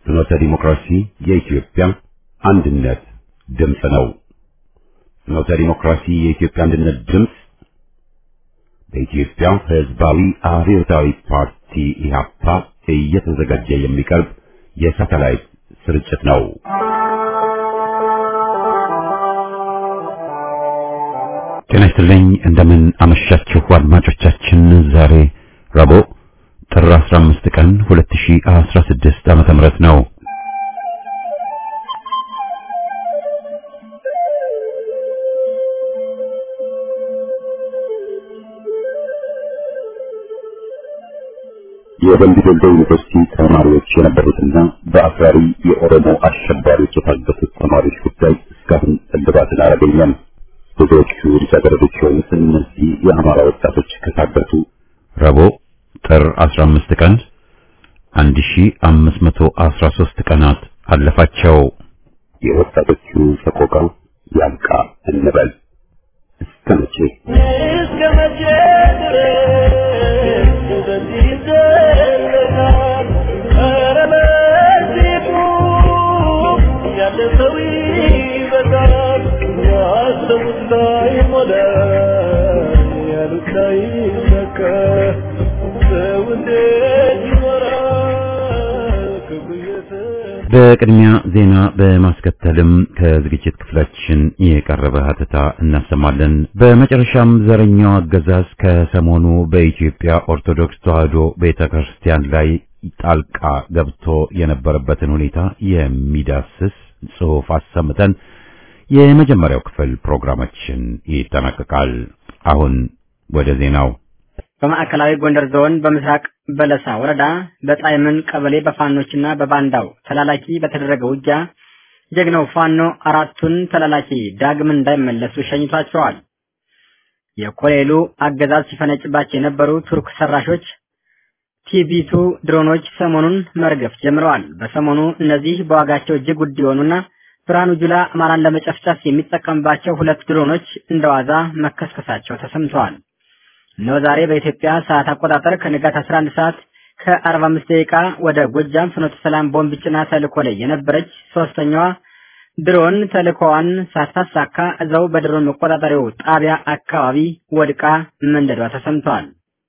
ፍኖተ ዲሞክራሲ የኢትዮጵያ አንድነት ድምፅ ነው። ፍኖተ ዲሞክራሲ የኢትዮጵያ አንድነት ድምፅ በኢትዮጵያ ሕዝባዊ አብዮታዊ ፓርቲ ኢህአፓ እየተዘጋጀ የሚቀርብ የሳተላይት ስርጭት ነው። ጤና ይስጥልኝ። እንደምን አመሻችሁ አድማጮቻችን። ዛሬ ረቡዕ ጥር 15 ቀን 2016 ዓመተ ምህረት ነው። የደምቢ ዶሎ ዩኒቨርሲቲ ተማሪዎች የነበሩትና በአክራሪ የኦሮሞ አሸባሪዎች የታገቱት ተማሪዎች ጉዳይ እስካሁን እልባትን አላገኘም። ብዙዎቹ ልጃገረዶች የሆኑት እነዚህ የአማራ ወጣቶች ከታገቱ ረቡዕ ጥር 15 ቀን 1513 ቀናት አለፋቸው። የወጣቶቹ ሰቆቃ ያልቃ እንበል እስከ መቼ እስከ መቼ ድረስ በዚህ ይዘለቃል? ኧረ በዚህ ቁም፣ ያለ ሰው ይበቃል። ያሰቡት ላይሞላ፣ ያሉት ላይሳካ፣ ሰው እንዴት ይኖራል ክብሩ እየተ- በቅድሚያ ዜና በማስከተልም ከዝግጅት ክፍላችን የቀረበ ሀተታ እናሰማለን። በመጨረሻም ዘረኛው አገዛዝ ከሰሞኑ በኢትዮጵያ ኦርቶዶክስ ተዋሕዶ ቤተክርስቲያን ላይ ጣልቃ ገብቶ የነበረበትን ሁኔታ የሚዳስስ ጽሑፍ አሰምተን የመጀመሪያው ክፍል ፕሮግራማችን ይጠናቀቃል። አሁን ወደ ዜናው በማዕከላዊ ጎንደር ዞን በምስራቅ በለሳ ወረዳ በጣይምን ቀበሌ በፋኖችና በባንዳው ተላላኪ በተደረገ ውጊያ ጀግናው ፋኖ አራቱን ተላላኪ ዳግም እንዳይመለሱ ሸኝቷቸዋል። የኮሌሉ አገዛዝ ሲፈነጭባቸው የነበሩ ቱርክ ሰራሾች ቲቢቱ ድሮኖች ሰሞኑን መርገፍ ጀምረዋል። በሰሞኑ እነዚህ በዋጋቸው እጅግ ውድ የሆኑና ብርሃኑ ጁላ አማራን ለመጨፍጨፍ የሚጠቀምባቸው ሁለት ድሮኖች እንደዋዛ መከስከሳቸው ተሰምተዋል። እነሆ ዛሬ በኢትዮጵያ ሰዓት አቆጣጠር ከንጋት 11 ሰዓት ከ45 ደቂቃ ወደ ጎጃም ፍኖተ ሰላም ቦምብ ጭና ተልኮ ላይ የነበረች ሶስተኛዋ ድሮን ተልኮዋን ሳታሳካ እዛው በድሮን መቆጣጠሪያው ጣቢያ አካባቢ ወድቃ መንደዷ ተሰምተዋል።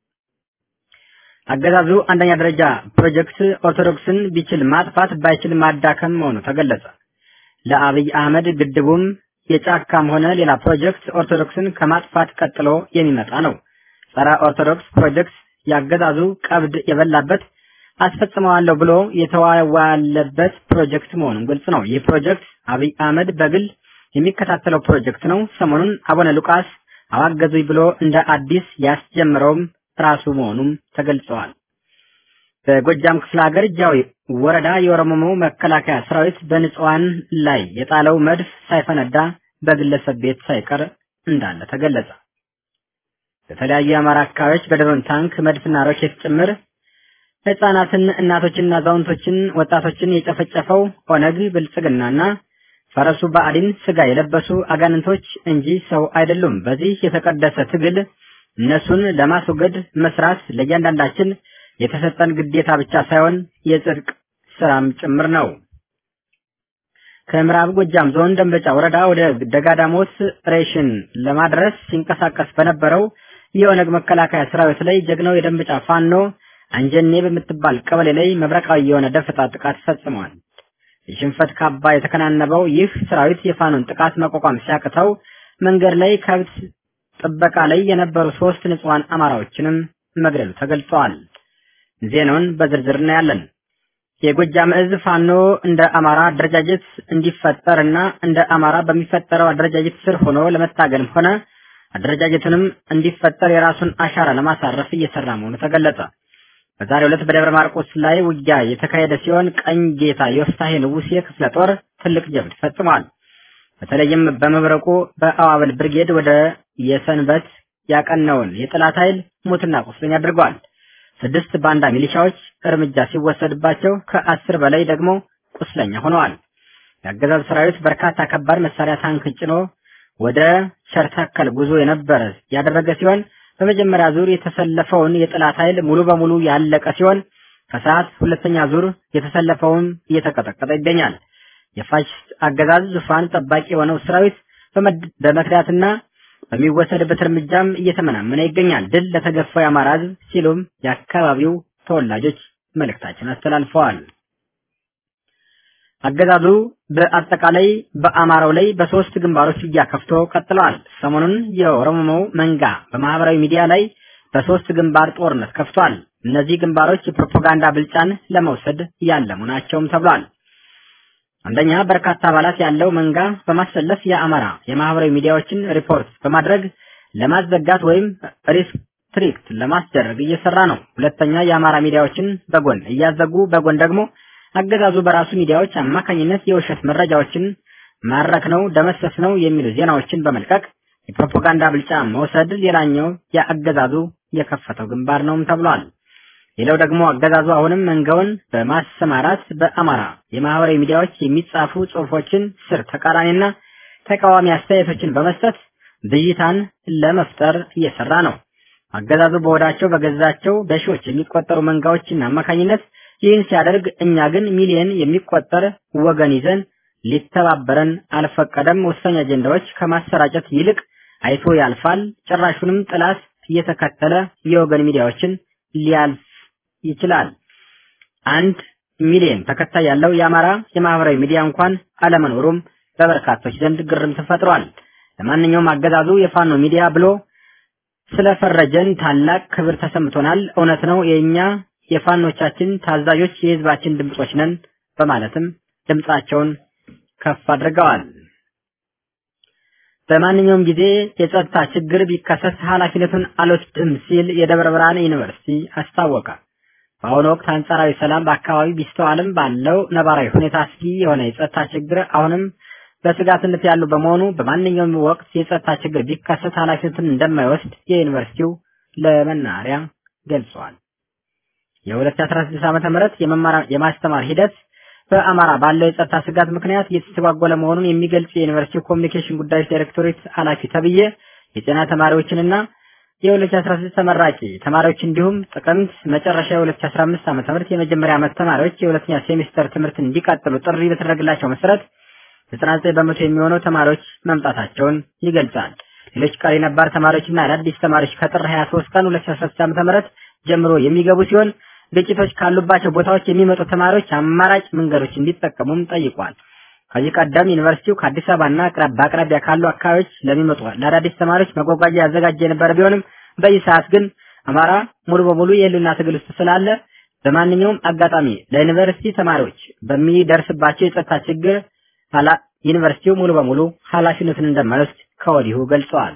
አገዛዙ አንደኛ ደረጃ ፕሮጀክት ኦርቶዶክስን ቢችል ማጥፋት ባይችል ማዳከም መሆኑ ተገለጸ። ለአብይ አህመድ ግድቡም የጫካም ሆነ ሌላ ፕሮጀክት ኦርቶዶክስን ከማጥፋት ቀጥሎ የሚመጣ ነው። ጸረ ኦርቶዶክስ ፕሮጀክት ያገዛዙ ቀብድ የበላበት አስፈጽመዋለሁ ብሎ የተዋዋለበት ፕሮጀክት መሆኑን ግልጽ ነው። ይህ ፕሮጀክት አብይ አህመድ በግል የሚከታተለው ፕሮጀክት ነው። ሰሞኑን አቡነ ሉቃስ አዋገዙኝ ብሎ እንደ አዲስ ያስጀምረውም ራሱ መሆኑም ተገልጸዋል። በጎጃም ክፍለ ሀገር ጃዊ ወረዳ የኦሮሞ መከላከያ ሰራዊት በንጹሃን ላይ የጣለው መድፍ ሳይፈነዳ በግለሰብ ቤት ሳይቀር እንዳለ ተገለጸ። በተለያዩ የአማራ አካባቢዎች በድሮን ታንክ፣ መድፍና ሮኬት ጭምር ህጻናትን፣ እናቶችንና አዛውንቶችን፣ ወጣቶችን የጨፈጨፈው ኦነግ ብልጽግናና ፈረሱ ብአዴን ስጋ የለበሱ አጋንንቶች እንጂ ሰው አይደሉም። በዚህ የተቀደሰ ትግል እነሱን ለማስወገድ መስራት ለእያንዳንዳችን የተሰጠን ግዴታ ብቻ ሳይሆን የጽድቅ ስራም ጭምር ነው። ከምዕራብ ጎጃም ዞን ደንበጫ ወረዳ ወደ ደጋዳሞት ሬሽን ለማድረስ ሲንቀሳቀስ በነበረው የኦነግ መከላከያ ሰራዊት ላይ ጀግናው የደንበጫ ፋኖ አንጀኔ በምትባል ቀበሌ ላይ መብረቃዊ የሆነ ደፈጣ ጥቃት ፈጽሟል። የሽንፈት ካባ የተከናነበው ይህ ሰራዊት የፋኖን ጥቃት መቋቋም ሲያቅተው መንገድ ላይ ከብት ጥበቃ ላይ የነበሩ ሶስት ንጹሃን አማራዎችንም መግደሉ ተገልጿል። ዜናውን በዝርዝር እናያለን። የጎጃም እዝ ፋኖ እንደ አማራ አደረጃጀት እንዲፈጠርና እንደ አማራ በሚፈጠረው አደረጃጀት ስር ሆኖ ለመታገልም ሆነ አደረጃጀቱንም እንዲፈጠር የራሱን አሻራ ለማሳረፍ እየሰራ መሆኑ ተገለጸ። በዛሬው ዕለት በደብረ ማርቆስ ላይ ውጊያ የተካሄደ ሲሆን ቀኝ ጌታ ዮፍታሄ ንጉሴ ክፍለ ጦር ትልቅ ጀብድ ፈጽሟል። በተለይም በመብረቁ በአዋበል ብርጌድ ወደ የሰንበት ያቀናውን የጠላት ኃይል ሙትና ቁስለኛ አድርገዋል። ስድስት ባንዳ ሚሊሻዎች እርምጃ ሲወሰድባቸው ከአስር በላይ ደግሞ ቁስለኛ ሆነዋል። የአገዛዝ ሰራዊት በርካታ ከባድ መሳሪያ ታንክ ጭኖ ወደ ሸርተከል ጉዞ የነበረ ያደረገ ሲሆን በመጀመሪያ ዙር የተሰለፈውን የጠላት ኃይል ሙሉ በሙሉ ያለቀ ሲሆን ከሰዓት ሁለተኛ ዙር የተሰለፈውም እየተቀጠቀጠ ይገኛል። የፋሽስት አገዛዝ ዙፋን ጠባቂ የሆነው ሰራዊት በመክዳትና በሚወሰድበት እርምጃም እየተመናመነ ይገኛል። ድል ለተገፋው የአማራ ሕዝብ ሲሉም የአካባቢው ተወላጆች መልእክታችን አስተላልፈዋል። አገዛዙ በአጠቃላይ በአማራው ላይ በሶስት ግንባሮች ውጊያ ከፍቶ ቀጥለዋል። ሰሞኑን የኦሮሞ መንጋ በማህበራዊ ሚዲያ ላይ በሶስት ግንባር ጦርነት ከፍቷል። እነዚህ ግንባሮች የፕሮፓጋንዳ ብልጫን ለመውሰድ ያለሙ ናቸውም ተብሏል። አንደኛ በርካታ አባላት ያለው መንጋ በማሰለፍ የአማራ የማህበራዊ ሚዲያዎችን ሪፖርት በማድረግ ለማዘጋት ወይም ሪስትሪክት ለማስደረግ እየሰራ ነው። ሁለተኛ የአማራ ሚዲያዎችን በጎን እያዘጉ በጎን ደግሞ አገዛዙ በራሱ ሚዲያዎች አማካኝነት የውሸት መረጃዎችን ማረክ ነው፣ ደመሰስ ነው የሚሉ ዜናዎችን በመልቀቅ የፕሮፓጋንዳ ብልጫ መውሰድ ሌላኛው የአገዛዙ የከፈተው ግንባር ነውም ተብሏል። ሌላው ደግሞ አገዛዙ አሁንም መንጋውን በማሰማራት በአማራ የማህበራዊ ሚዲያዎች የሚጻፉ ጽሁፎችን ስር ተቃራኒና ተቃዋሚ አስተያየቶችን በመስጠት ብዥታን ለመፍጠር እየሰራ ነው። አገዛዙ በወዳቸው በገዛቸው በሺዎች የሚቆጠሩ መንጋዎችን አማካኝነት ይህን ሲያደርግ እኛ ግን ሚሊዮን የሚቆጠር ወገን ይዘን ሊተባበረን አልፈቀደም። ወሳኝ አጀንዳዎች ከማሰራጨት ይልቅ አይቶ ያልፋል። ጭራሹንም ጥላት እየተከተለ የወገን ሚዲያዎችን ሊያልፍ ይችላል። አንድ ሚሊዮን ተከታይ ያለው የአማራ የማህበራዊ ሚዲያ እንኳን አለመኖሩም በበርካቶች ዘንድ ግርም ተፈጥሯል። ለማንኛውም አገዛዙ የፋኖ ሚዲያ ብሎ ስለፈረጀን ታላቅ ክብር ተሰምቶናል። እውነት ነው የኛ የፋኖቻችን ታዛዦች የህዝባችን ድምጾች ነን በማለትም ድምጻቸውን ከፍ አድርገዋል። በማንኛውም ጊዜ የጸጥታ ችግር ቢከሰት ኃላፊነቱን አልወስድም ሲል የደብረ ብርሃን ዩኒቨርሲቲ አስታወቀ። በአሁኑ ወቅት አንጻራዊ ሰላም በአካባቢ ቢስተዋልም ባለው ነባራዊ ሁኔታ አስጊ የሆነ የጸጥታ ችግር አሁንም በስጋትነት ያሉ በመሆኑ በማንኛውም ወቅት የጸጥታ ችግር ቢከሰት ኃላፊነቱን እንደማይወስድ የዩኒቨርሲቲው ለመናሪያ ገልጿል። የ2016 ዓመተ ምህረት የመማር የማስተማር ሂደት በአማራ ባለው የጸጥታ ስጋት ምክንያት እየተስተጓጎለ መሆኑን የሚገልጽ የዩኒቨርሲቲ ኮሚኒኬሽን ጉዳዮች ዳይሬክቶሬት ኃላፊ ተብዬ የጤና ተማሪዎችንና የ2016 ተመራቂ ተማሪዎች እንዲሁም ጥቅምት መጨረሻ የ2015 ዓ.ም የመጀመሪያ ዓመት ተማሪዎች የሁለተኛ ሴሚስተር ትምህርትን እንዲቀጥሉ ጥሪ በተደረገላቸው መሰረት 99 በመቶ የሚሆነው ተማሪዎች መምጣታቸውን ይገልጻል። ሌሎች ቀሪ ነባር ተማሪዎችና አዳዲስ ተማሪዎች ከጥር 23 ቀን 2016 ዓ.ም ጀምሮ የሚገቡ ሲሆን ግጭቶች ካሉባቸው ቦታዎች የሚመጡ ተማሪዎች አማራጭ መንገዶች እንዲጠቀሙም ጠይቋል። ከዚህ ቀደም ዩኒቨርሲቲው ከአዲስ አበባና በአቅራቢያ ካሉ አካባቢዎች ለሚመጡ ለአዳዲስ ተማሪዎች መጓጓዣ ያዘጋጀ የነበረ ቢሆንም በዚህ ሰዓት ግን አማራ ሙሉ በሙሉ የህልውና ትግል ውስጥ ስላለ በማንኛውም አጋጣሚ ለዩኒቨርሲቲ ተማሪዎች በሚደርስባቸው የጸጥታ ችግር ዩኒቨርሲቲው ሙሉ በሙሉ ኃላፊነቱን እንደማይወስድ ከወዲሁ ገልጸዋል።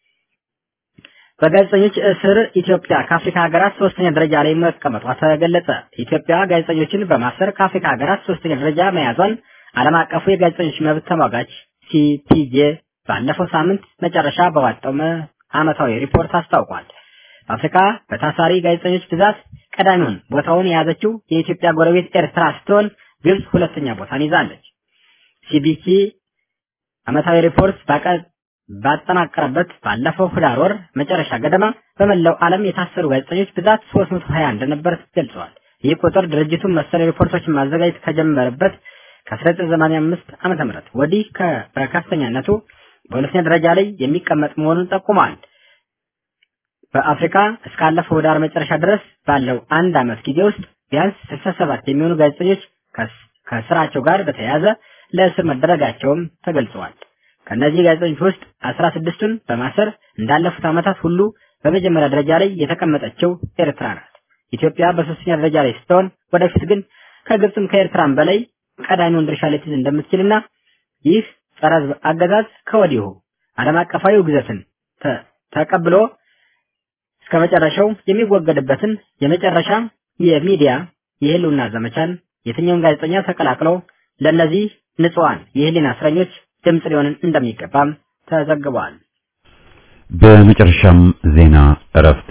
በጋዜጠኞች እስር ኢትዮጵያ ከአፍሪካ ሀገራት ሶስተኛ ደረጃ ላይ መቀመጧ ተገለጸ። ኢትዮጵያ ጋዜጠኞችን በማሰር ከአፍሪካ ሀገራት ሶስተኛ ደረጃ መያዟን ዓለም አቀፉ የጋዜጠኞች መብት ተሟጋች ሲፒጄ ባለፈው ሳምንት መጨረሻ በዋጣው ዓመታዊ ሪፖርት አስታውቋል። በአፍሪካ በታሳሪ ጋዜጠኞች ብዛት ቀዳሚውን ቦታውን የያዘችው የኢትዮጵያ ጎረቤት ኤርትራ ስትሆን ግብጽ ሁለተኛ ቦታን ይዛለች። ሲቢሲ ዓመታዊ ሪፖርት ባጠናቀረበት ባለፈው ህዳር ወር መጨረሻ ገደማ በመላው ዓለም የታሰሩ ጋዜጠኞች ብዛት 320 እንደነበር ገልጸዋል። ይህ ቁጥር ድርጅቱን መሰል ሪፖርቶችን ማዘጋጀት ከጀመረበት ከ1985 ዓመተ ምህረት ወዲህ በከፍተኛነቱ በሁለተኛ ደረጃ ላይ የሚቀመጥ መሆኑን ጠቁሟል። በአፍሪካ እስካለፈው ህዳር መጨረሻ ድረስ ባለው አንድ ዓመት ጊዜ ውስጥ ቢያንስ 67 የሚሆኑ ጋዜጠኞች ከስራቸው ጋር በተያያዘ ለእስር መደረጋቸውም ተገልጸዋል። ከእነዚህ ጋዜጠኞች ውስጥ 16ቱን በማሰር እንዳለፉት ዓመታት ሁሉ በመጀመሪያ ደረጃ ላይ የተቀመጠችው ኤርትራ ናት። ኢትዮጵያ በሶስተኛ ደረጃ ላይ ስትሆን ወደፊት ግን ከግብፅም ከኤርትራም በላይ ቀዳሚውን ድርሻ ልትይዝ እንደምትችልና ይህ ጸረ ሕዝብ አገዛዝ ከወዲሁ ዓለም አቀፋዊ ውግዘትን ተቀብሎ እስከ መጨረሻው የሚወገድበትን የመጨረሻ የሚዲያ የህልውና ዘመቻን የትኛውን ጋዜጠኛ ተቀላቅለው ለእነዚህ ንጹሃን የህሊና እስረኞች ድምፅ ሊሆን እንደሚገባም ተዘግቧል። በመጨረሻም ዜና እረፍት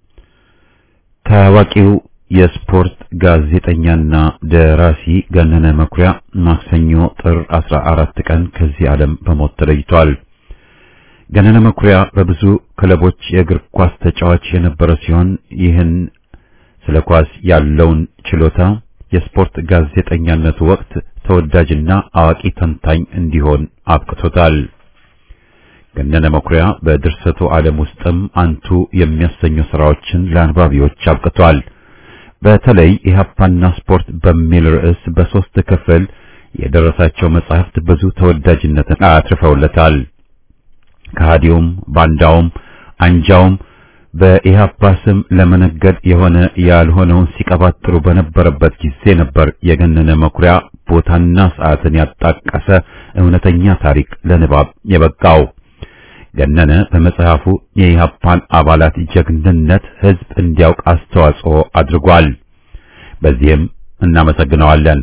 ታዋቂው የስፖርት ጋዜጠኛና ደራሲ ገነነ መኩሪያ ማክሰኞ ጥር 14 ቀን ከዚህ ዓለም በሞት ተለይቷል። ገነነ መኩሪያ በብዙ ክለቦች የእግር ኳስ ተጫዋች የነበረ ሲሆን ይህን ስለ ኳስ ያለውን ችሎታ የስፖርት ጋዜጠኛነቱ ወቅት ተወዳጅና አዋቂ ተንታኝ እንዲሆን አብቅቶታል። ገነነ መኩሪያ በድርሰቱ ዓለም ውስጥም አንቱ የሚያሰኙ ስራዎችን ለአንባቢዎች አብቅቷል። በተለይ ኢህአፓና ስፖርት በሚል ርዕስ በሶስት ክፍል የደረሳቸው መጻሕፍት ብዙ ተወዳጅነትን አትርፈውለታል። ከሃዲውም ባንዳውም አንጃውም በኢህአፓ ስም ለመነገድ የሆነ ያልሆነውን ሲቀባጥሩ በነበረበት ጊዜ ነበር የገነነ መኩሪያ ቦታና ሰዓትን ያጣቀሰ እውነተኛ ታሪክ ለንባብ የበቃው። ገነነ በመጽሐፉ የኢህአፓን አባላት ጀግንነት ህዝብ እንዲያውቅ አስተዋጽኦ አድርጓል። በዚህም እናመሰግነዋለን።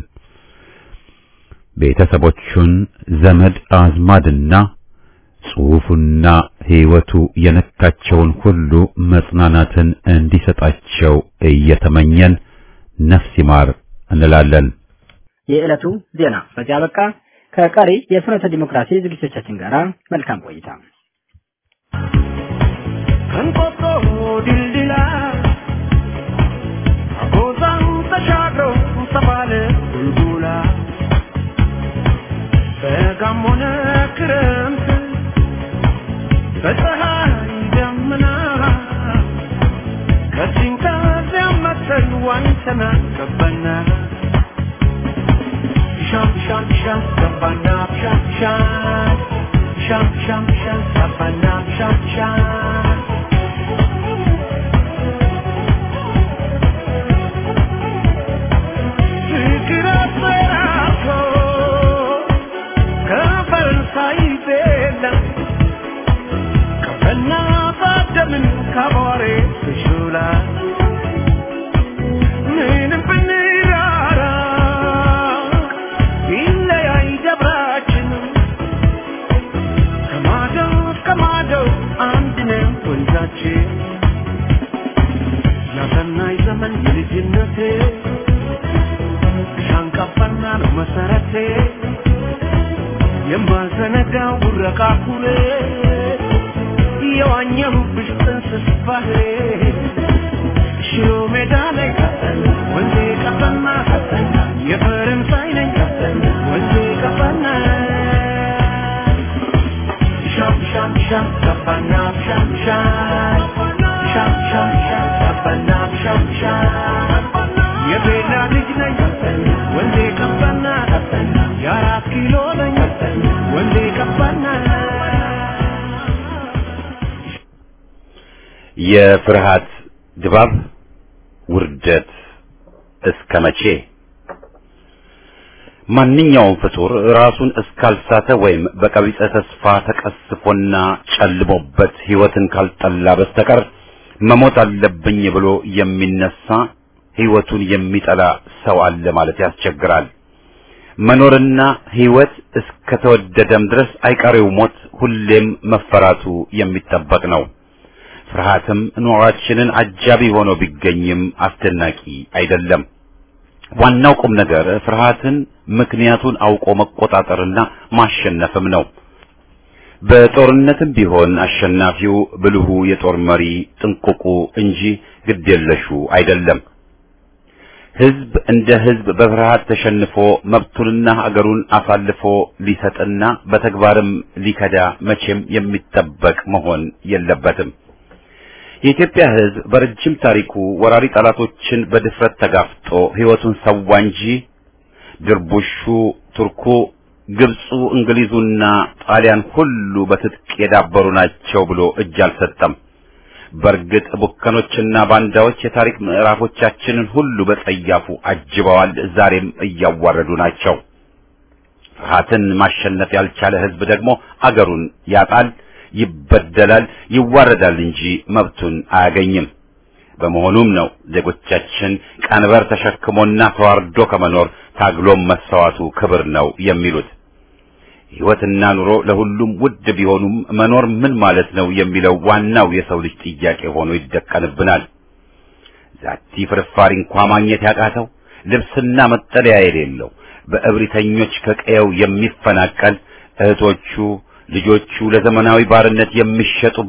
ቤተሰቦቹን ዘመድ አዝማድና ጽሑፉና ሕይወቱ የነካቸውን ሁሉ መጽናናትን እንዲሰጣቸው እየተመኘን ነፍስ ይማር እንላለን። የዕለቱ ዜና በዚያ በቃ። ከቀሪ የፍኖተ ዲሞክራሲ ዝግጅቶቻችን ጋር መልካም ቆይታ። ከንቆጦ ድልድላ አጎዛን ተሻግረው ተባለ ቡልቡላ በጋም ሆነ ክረምት በፀሐይ ደመና ከዚህም ከዚያም መተን ዋኝተና ገባና ሻም ሻም ሻም ገባና ሻም ሻም ሻም ሻም ሻም ገባና ሻም ሻም ፍቅር አስፈራርቶ ከፈረንሳይ ቤላ ከፈና ባደምን ካቧሬ ትሹላ ምንም ብንራራ ይለያይ ደብራችን ከማዶ እስከ ማዶ አንድ ነው ወንዛችን ያሰናይ ዘመን የልጅነቴ ሻንቃፋና ነው መሰረቴ የማልዘነጋው ቡረቃ ኩሬ የዋኘሁብሽ ጥንስስ ባህሬ ሽሮ ሜዳ ላይ ወንዜ ቀፈና የፈረንሳይ ነኝ ወንዜ ቀፈና ሻም ሻም ሻም ቀፈና ሻም ሻም ሻም ሻም ሻም ቀፈና ሻም ሻም የቤላ ልጅ ነኝ ወንዜ ቀፈና የአራት ኪሎ ነኝ ወንዜ ቀፈና የፍርሃት ድባብ ውርደት እስከ መቼ? ማንኛውም ፍጡር ራሱን እስካልሳተ ወይም በቀቢጸ ተስፋ ተቀስፎና ጨልሞበት ሕይወትን ካልጠላ በስተቀር መሞት አለብኝ ብሎ የሚነሳ ሕይወቱን የሚጠላ ሰው አለ ማለት ያስቸግራል። መኖርና ሕይወት እስከተወደደም ድረስ አይቀሬው ሞት ሁሌም መፈራቱ የሚጠበቅ ነው። ፍርሃትም ኑሯችንን አጃቢ ሆኖ ቢገኝም አስደናቂ አይደለም። ዋናው ቁም ነገር ፍርሃትን ምክንያቱን አውቆ መቆጣጠርና ማሸነፍም ነው። በጦርነትም ቢሆን አሸናፊው ብልሁ የጦር መሪ ጥንቁቁ እንጂ ግዴለሹ አይደለም። ሕዝብ እንደ ሕዝብ በፍርሃት ተሸንፎ መብቱንና ሀገሩን አሳልፎ ሊሰጥና በተግባርም ሊከዳ መቼም የሚጠበቅ መሆን የለበትም። የኢትዮጵያ ሕዝብ በረጅም ታሪኩ ወራሪ ጠላቶችን በድፍረት ተጋፍጦ ሕይወቱን ሰዋ እንጂ ድርቡሹ፣ ቱርኩ፣ ግብፁ፣ እንግሊዙና ጣሊያን ሁሉ በትጥቅ የዳበሩ ናቸው ብሎ እጅ አልሰጠም። በእርግጥ ቡከኖችና ባንዳዎች የታሪክ ምዕራፎቻችንን ሁሉ በጸያፉ አጅበዋል፣ ዛሬም እያዋረዱ ናቸው። ፍርሃትን ማሸነፍ ያልቻለ ሕዝብ ደግሞ አገሩን ያጣል፣ ይበደላል፣ ይዋረዳል እንጂ መብቱን አያገኝም። በመሆኑም ነው ዜጎቻችን ቀንበር ተሸክሞና ተዋርዶ ከመኖር ታግሎም መሰዋቱ ክብር ነው የሚሉት። ሕይወትና ኑሮ ለሁሉም ውድ ቢሆኑም መኖር ምን ማለት ነው የሚለው ዋናው የሰው ልጅ ጥያቄ ሆኖ ይደቀንብናል። ዛቲ ፍርፋሪ እንኳ ማግኘት ያቃተው ልብስና መጠለያ የሌለው በእብሪተኞች ከቀየው የሚፈናቀል እህቶቹ ልጆቹ ለዘመናዊ ባርነት የሚሸጡበት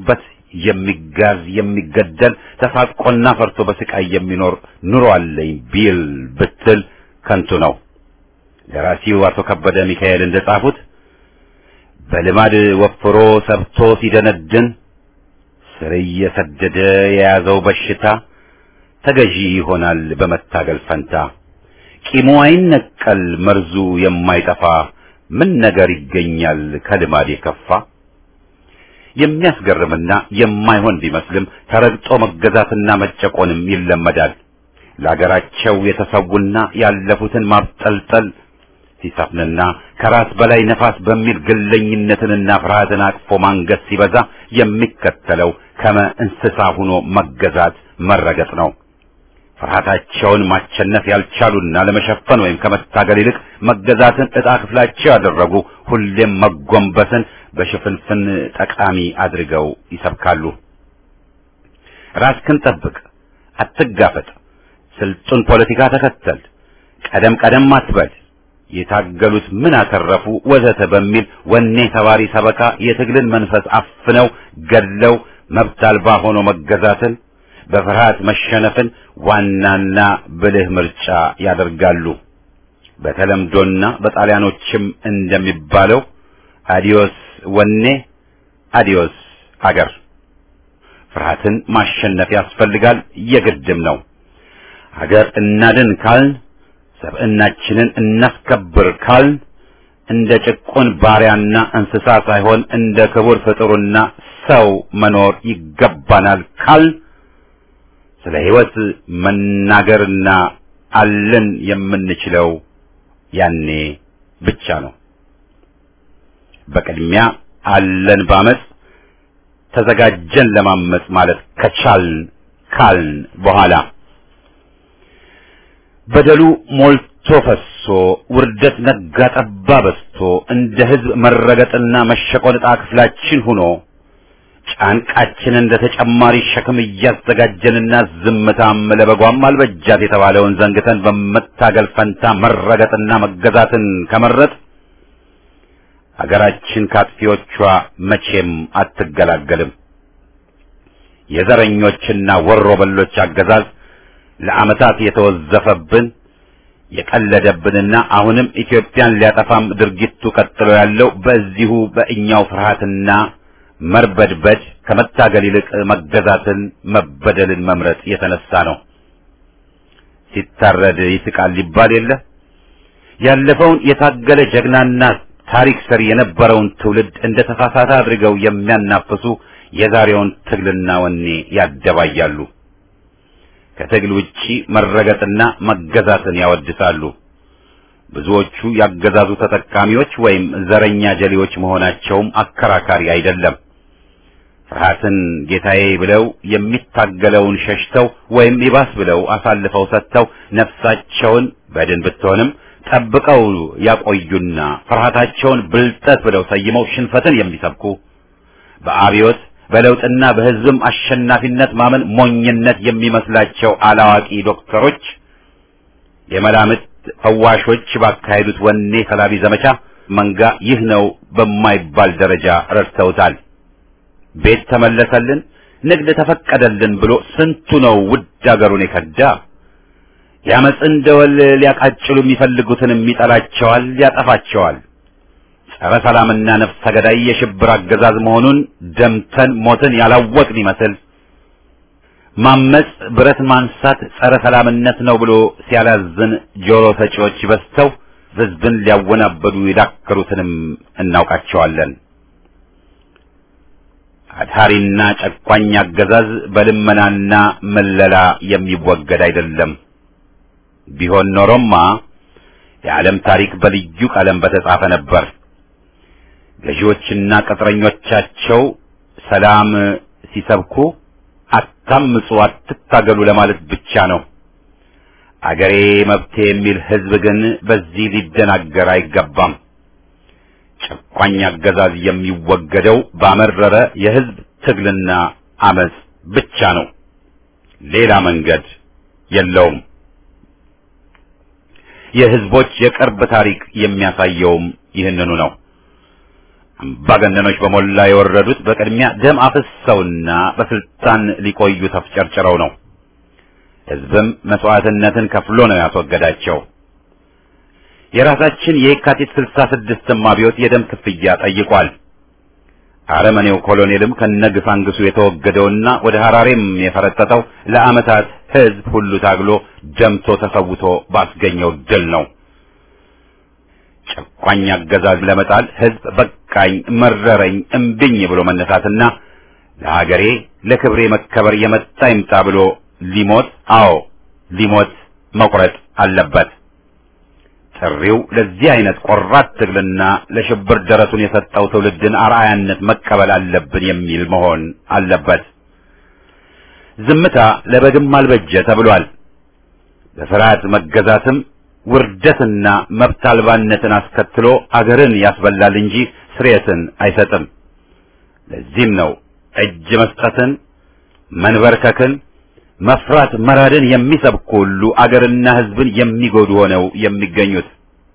የሚጋዝ የሚገደል ተሳቆና ፈርቶ በስቃይ የሚኖር ኑሮ አለኝ ቢል ብትል ከንቱ ነው። ደራሲው አቶ ከበደ ሚካኤል እንደጻፉት በልማድ ወፍሮ ሰብቶ ሲደነድን ስር እየሰደደ የያዘው በሽታ ተገዢ ይሆናል በመታገል ፈንታ። ቂሙ አይነቀል መርዙ የማይጠፋ ምን ነገር ይገኛል ከልማድ የከፋ። የሚያስገርምና የማይሆን ቢመስልም ተረግጦ መገዛትና መጨቆንም ይለመዳል። ለአገራቸው የተሰዉና ያለፉትን ማብጠልጠል ሲሰፍንና ከራስ በላይ ነፋስ በሚል ግለኝነትንና ፍርሃትን አቅፎ ማንገስ ሲበዛ የሚከተለው ከመ እንስሳ ሆኖ መገዛት መረገጥ ነው። ፍርሃታቸውን ማቸነፍ ያልቻሉና ለመሸፈን ወይም ከመታገል ይልቅ መገዛትን ዕጣ ክፍላቸው ያደረጉ ሁሌም መጎንበስን በሽፍንፍን ጠቃሚ አድርገው ይሰብካሉ። ራስክን ጠብቅ፣ አትጋፈጥ፣ ስልጡን ፖለቲካ ተከተል፣ ቀደም ቀደም አትበል፣ የታገሉት ምን አተረፉ ወዘተ በሚል ወኔ ተባሪ ሰበካ የትግልን መንፈስ አፍነው ገድለው መብት አልባ ሆኖ መገዛትን በፍርሃት መሸነፍን ዋናና ብልህ ምርጫ ያደርጋሉ። በተለምዶና በጣሊያኖችም እንደሚባለው አዲዮስ ወኔ አዲዮስ አገር። ፍርሃትን ማሸነፍ ያስፈልጋል፣ የግድም ነው። ሀገር እናድን ካልን፣ ሰብዕናችንን እናስከብር ካልን እንደ ጭቁን ባሪያና እንስሳ ሳይሆን እንደ ክቡር ፍጡርና ሰው መኖር ይገባናል ካልን ስለ ሕይወት መናገርና አለን የምንችለው ያኔ ብቻ ነው። በቅድሚያ አለን ባመጽ ተዘጋጀን ለማመጽ ማለት ከቻልን ካልን በኋላ በደሉ ሞልቶ ፈሶ ውርደት ነጋ ጠባ በስቶ እንደ ሕዝብ መረገጥና መሸቆን ዕጣ ክፍላችን ሆኖ ጫንቃችንን እንደ ተጨማሪ ሸክም እያዘጋጀንና ዝምታም ለበጓም አልበጃት የተባለውን ዘንግተን በመታገል ፈንታ መረገጥና መገዛትን ከመረጥ አገራችን ካጥፊዎቿ መቼም አትገላገልም። የዘረኞችና ወሮ በሎች አገዛዝ ለዓመታት የተወዘፈብን የቀለደብንና አሁንም ኢትዮጵያን ሊያጠፋም ድርጊቱ ቀጥሎ ያለው በዚሁ በእኛው ፍርሃትና መርበድበድ ከመታገል ይልቅ መገዛትን መበደልን መምረጥ የተነሳ ነው። ሲታረድ ይስቃል ሊባል የለ ያለፈውን የታገለ ጀግናና ታሪክ ሰሪ የነበረውን ትውልድ እንደ ተሳሳተ አድርገው የሚያናፍሱ የዛሬውን ትግልና ወኔ ያደባያሉ። ከትግል ውጪ መረገጥና መገዛትን ያወድሳሉ። ብዙዎቹ ያገዛዙ ተጠቃሚዎች ወይም ዘረኛ ጀሌዎች መሆናቸውም አከራካሪ አይደለም። ፍርሃትን ጌታዬ ብለው የሚታገለውን ሸሽተው ወይም ይባስ ብለው አሳልፈው ሰጥተው ነፍሳቸውን በድን ብትሆንም ጠብቀው ያቆዩና ፍርሃታቸውን ብልጠት ብለው ሰይመው ሽንፈትን የሚሰብኩ በአብዮት በለውጥና በሕዝብም አሸናፊነት ማመን ሞኝነት የሚመስላቸው አላዋቂ ዶክተሮች የመላምት ፈዋሾች ባካሄዱት ወኔ ሰላቢ ዘመቻ መንጋ ይህ ነው በማይባል ደረጃ ረድተውታል። ቤት ተመለሰልን፣ ንግድ ተፈቀደልን ብሎ ስንቱ ነው ውድ አገሩን የከዳ። ያመፅን ደወል ሊያቃጭሉ የሚፈልጉትንም ይጠላቸዋል፣ ያጠፋቸዋል። ጸረ ሰላምና ነፍሰ ገዳይ የሽብር አገዛዝ መሆኑን ደምተን ሞትን ያላወቅን ይመስል ማመጽ ብረት ማንሳት ጸረ ሰላምነት ነው ብሎ ሲያላዝን ጆሮ ሰጪዎች በዝተው ሕዝብን ሊያወናበዱ የዳከሩትንም እናውቃቸዋለን። አድሃሪና ጨቋኝ አገዛዝ በልመናና መለላ የሚወገድ አይደለም። ቢሆን ኖሮማ የዓለም ታሪክ በልዩ ቀለም በተጻፈ ነበር። ገዢዎችና ቅጥረኞቻቸው ሰላም ሲሰብኩ አታምፁ፣ አትታገሉ ለማለት ብቻ ነው። አገሬ መብቴ የሚል ሕዝብ ግን በዚህ ሊደናገር አይገባም። ጨቋኝ አገዛዝ የሚወገደው ባመረረ የሕዝብ ትግልና አመጽ ብቻ ነው። ሌላ መንገድ የለውም። የሕዝቦች የቅርብ ታሪክ የሚያሳየውም ይህንኑ ነው። አምባገነኖች በሞላ የወረዱት በቅድሚያ ደም አፍሰውና በስልጣን ሊቆዩ ተፍጨርጭረው ነው። ሕዝብም መስዋዕትነትን ከፍሎ ነው ያስወገዳቸው። የራሳችን የካቲት ስልሳ ስድስትም አብዮት የደም ክፍያ ጠይቋል። አረመኔው ኮሎኔልም ከነግሳንግሱ የተወገደውና ወደ ሐራሬም የፈረጠጠው ለዓመታት ሕዝብ ሁሉ ታግሎ ደምቶ ተሰውቶ ባስገኘው ድል ነው። ጨቋኝ አገዛዝ ለመጣል ሕዝብ በቃኝ፣ መረረኝ፣ እምቢኝ ብሎ መነሳትና ለሀገሬ ለክብሬ መከበር የመጣ ይምጣ ብሎ ሊሞት አዎ ሊሞት መቁረጥ አለበት። ጥሪው ለዚህ አይነት ቆራት ትግልና ለሽብር ደረቱን የሰጠው ትውልድን አርአያነት መቀበል አለብን የሚል መሆን አለበት። ዝምታ ለበግም አልበጀ ተብሏል። በፍርሃት መገዛትም ውርደትና መብት አልባነትን አስከትሎ አገርን ያስበላል እንጂ ስርየትን አይሰጥም። ለዚህም ነው እጅ መስጠትን፣ መንበርከክን፣ መፍራት መራድን የሚሰብኩ ሁሉ አገርና ሕዝብን የሚጎዱ ሆነው የሚገኙት።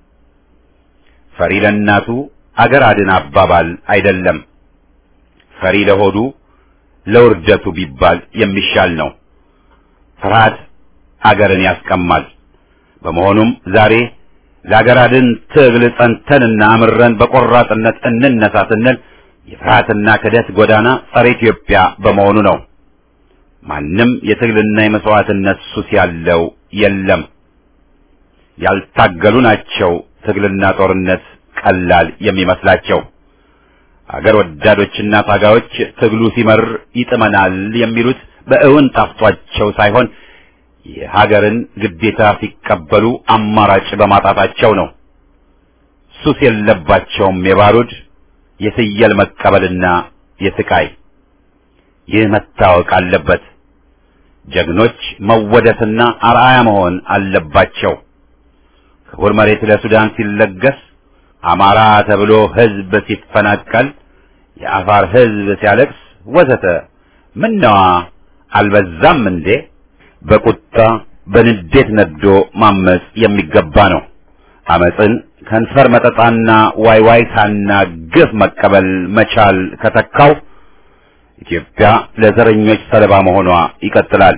ፈሪ ለእናቱ አገር አድን አባባል አይደለም። ፈሪ ለሆዱ ለውርደቱ ቢባል የሚሻል ነው። ፍርሃት አገርን ያስቀማል። በመሆኑም ዛሬ ለአገር አድን ትግል ጸንተንና አምረን በቆራጥነት እንነሳ ስንል የፍርሃትና ክደት ጎዳና ጸረ ኢትዮጵያ በመሆኑ ነው። ማንም የትግልና የመስዋዕትነት ሱስ ያለው የለም። ያልታገሉ ናቸው ትግልና ጦርነት ቀላል የሚመስላቸው። አገር ወዳዶችና ታጋዮች ትግሉ ሲመር ይጥመናል የሚሉት በእውን ጠፍቷቸው ሳይሆን የሀገርን ግዴታ ሲቀበሉ አማራጭ በማጣታቸው ነው። ሱስ የለባቸውም የባሩድ የፍየል መቀበልና የስቃይ። ይህ መታወቅ አለበት። ጀግኖች መወደስና አርአያ መሆን አለባቸው። ክቡር መሬት ለሱዳን ሲለገስ፣ አማራ ተብሎ ሕዝብ ሲፈናቀል፣ የአፋር ሕዝብ ሲያለቅስ ወዘተ ምነዋ አልበዛም እንዴ? በቁጣ በንዴት ነዶ ማመጽ የሚገባ ነው። አመጽን ከንፈር መጠጣና ዋይዋይታና ግፍ መቀበል መቻል ከተካው ኢትዮጵያ ለዘረኞች ሰለባ መሆኗ ይቀጥላል።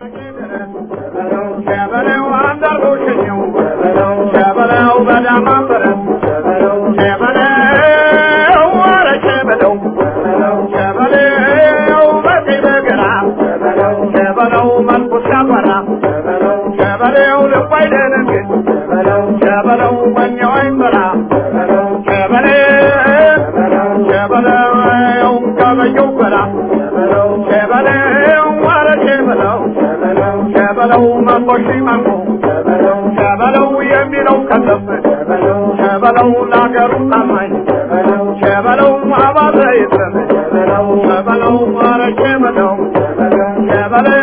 ሸበለው የሚለው ከሰፍ ሸበለው ለአገሩ ታማኝ ሸበለው አባተ ይትረፍ ሸበለው አረቄ በለው ሸበለው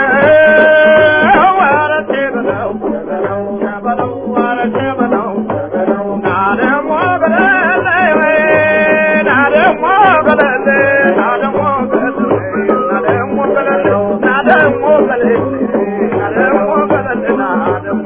አረቄ በለው ሸበለው አረቄ በለው ናደሞ ገለለ ናደሞ ገለለ ናደሞ ገለለ ናደሞ ገለለ ናደሞ ገለለ ናደሞ ገለለ ናደሞ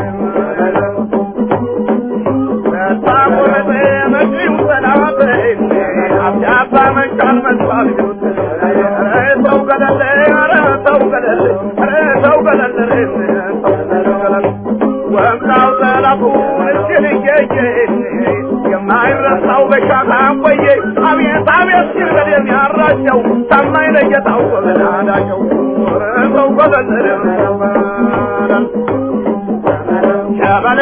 የማይረሳው በሻታ ቆየ አቤት አቤት ሲል በል የሚያራቸው ታማኝ ለጌታው ጎበናዳቸው ሰው ጎበዘ ሸበሌ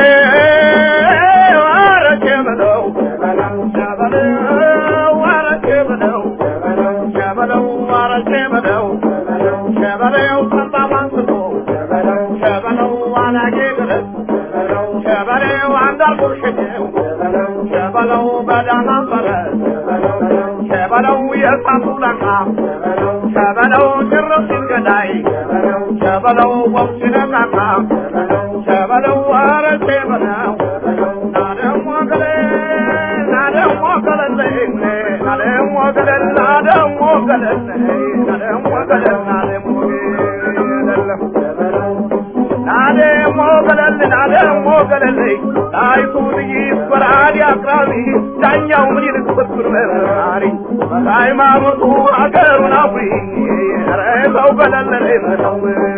አረቄ በለው ሸበሌው አረቄ በለው ሸበለው አረቄ በለው ሸበሌው ጠባብ አንስቶ ሸበለው አላጌ ድረስ ሸበሌው አንዳርጎ ሸኘው ሸበለው በዳማ ፈረስ ሸበለው የእሳቱ ለቃ ሸበለው ጭርስ ገዳይ ሸበለው ወፍ ሲነቃቃ ሸበለው አረቄ በለው ናደሞ ገለ ናደሞ ገለለ ናደሞ ገለል ናደሞ ገለል ናደሞ ገለል ናደሞ ገለል ናደሞ ገለል ናደሞ ገለለይ ጣይቱ ጥይት በራዲ አቅራቢ ዳኛው ምን ይልቅ ብትር መራሪ ሃይማኖቱ አገሩን አፍሪ ኧረ ሰው ገለለይ በለው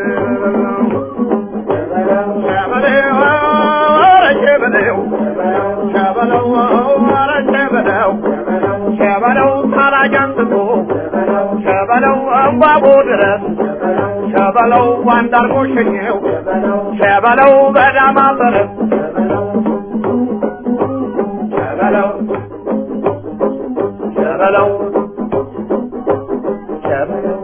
ሸበሌው ኧረ ሸበሌው ሸበለው ኧረ ሸበለው ሸበለው ታራጅ አንስቶ ሸበለው እምባቦ ድረስ ሸበለው ዋንዳርጎ ሸኘው ሸበለው በዳማ ፈረስ ሸበለው ሸበለው ሸበለው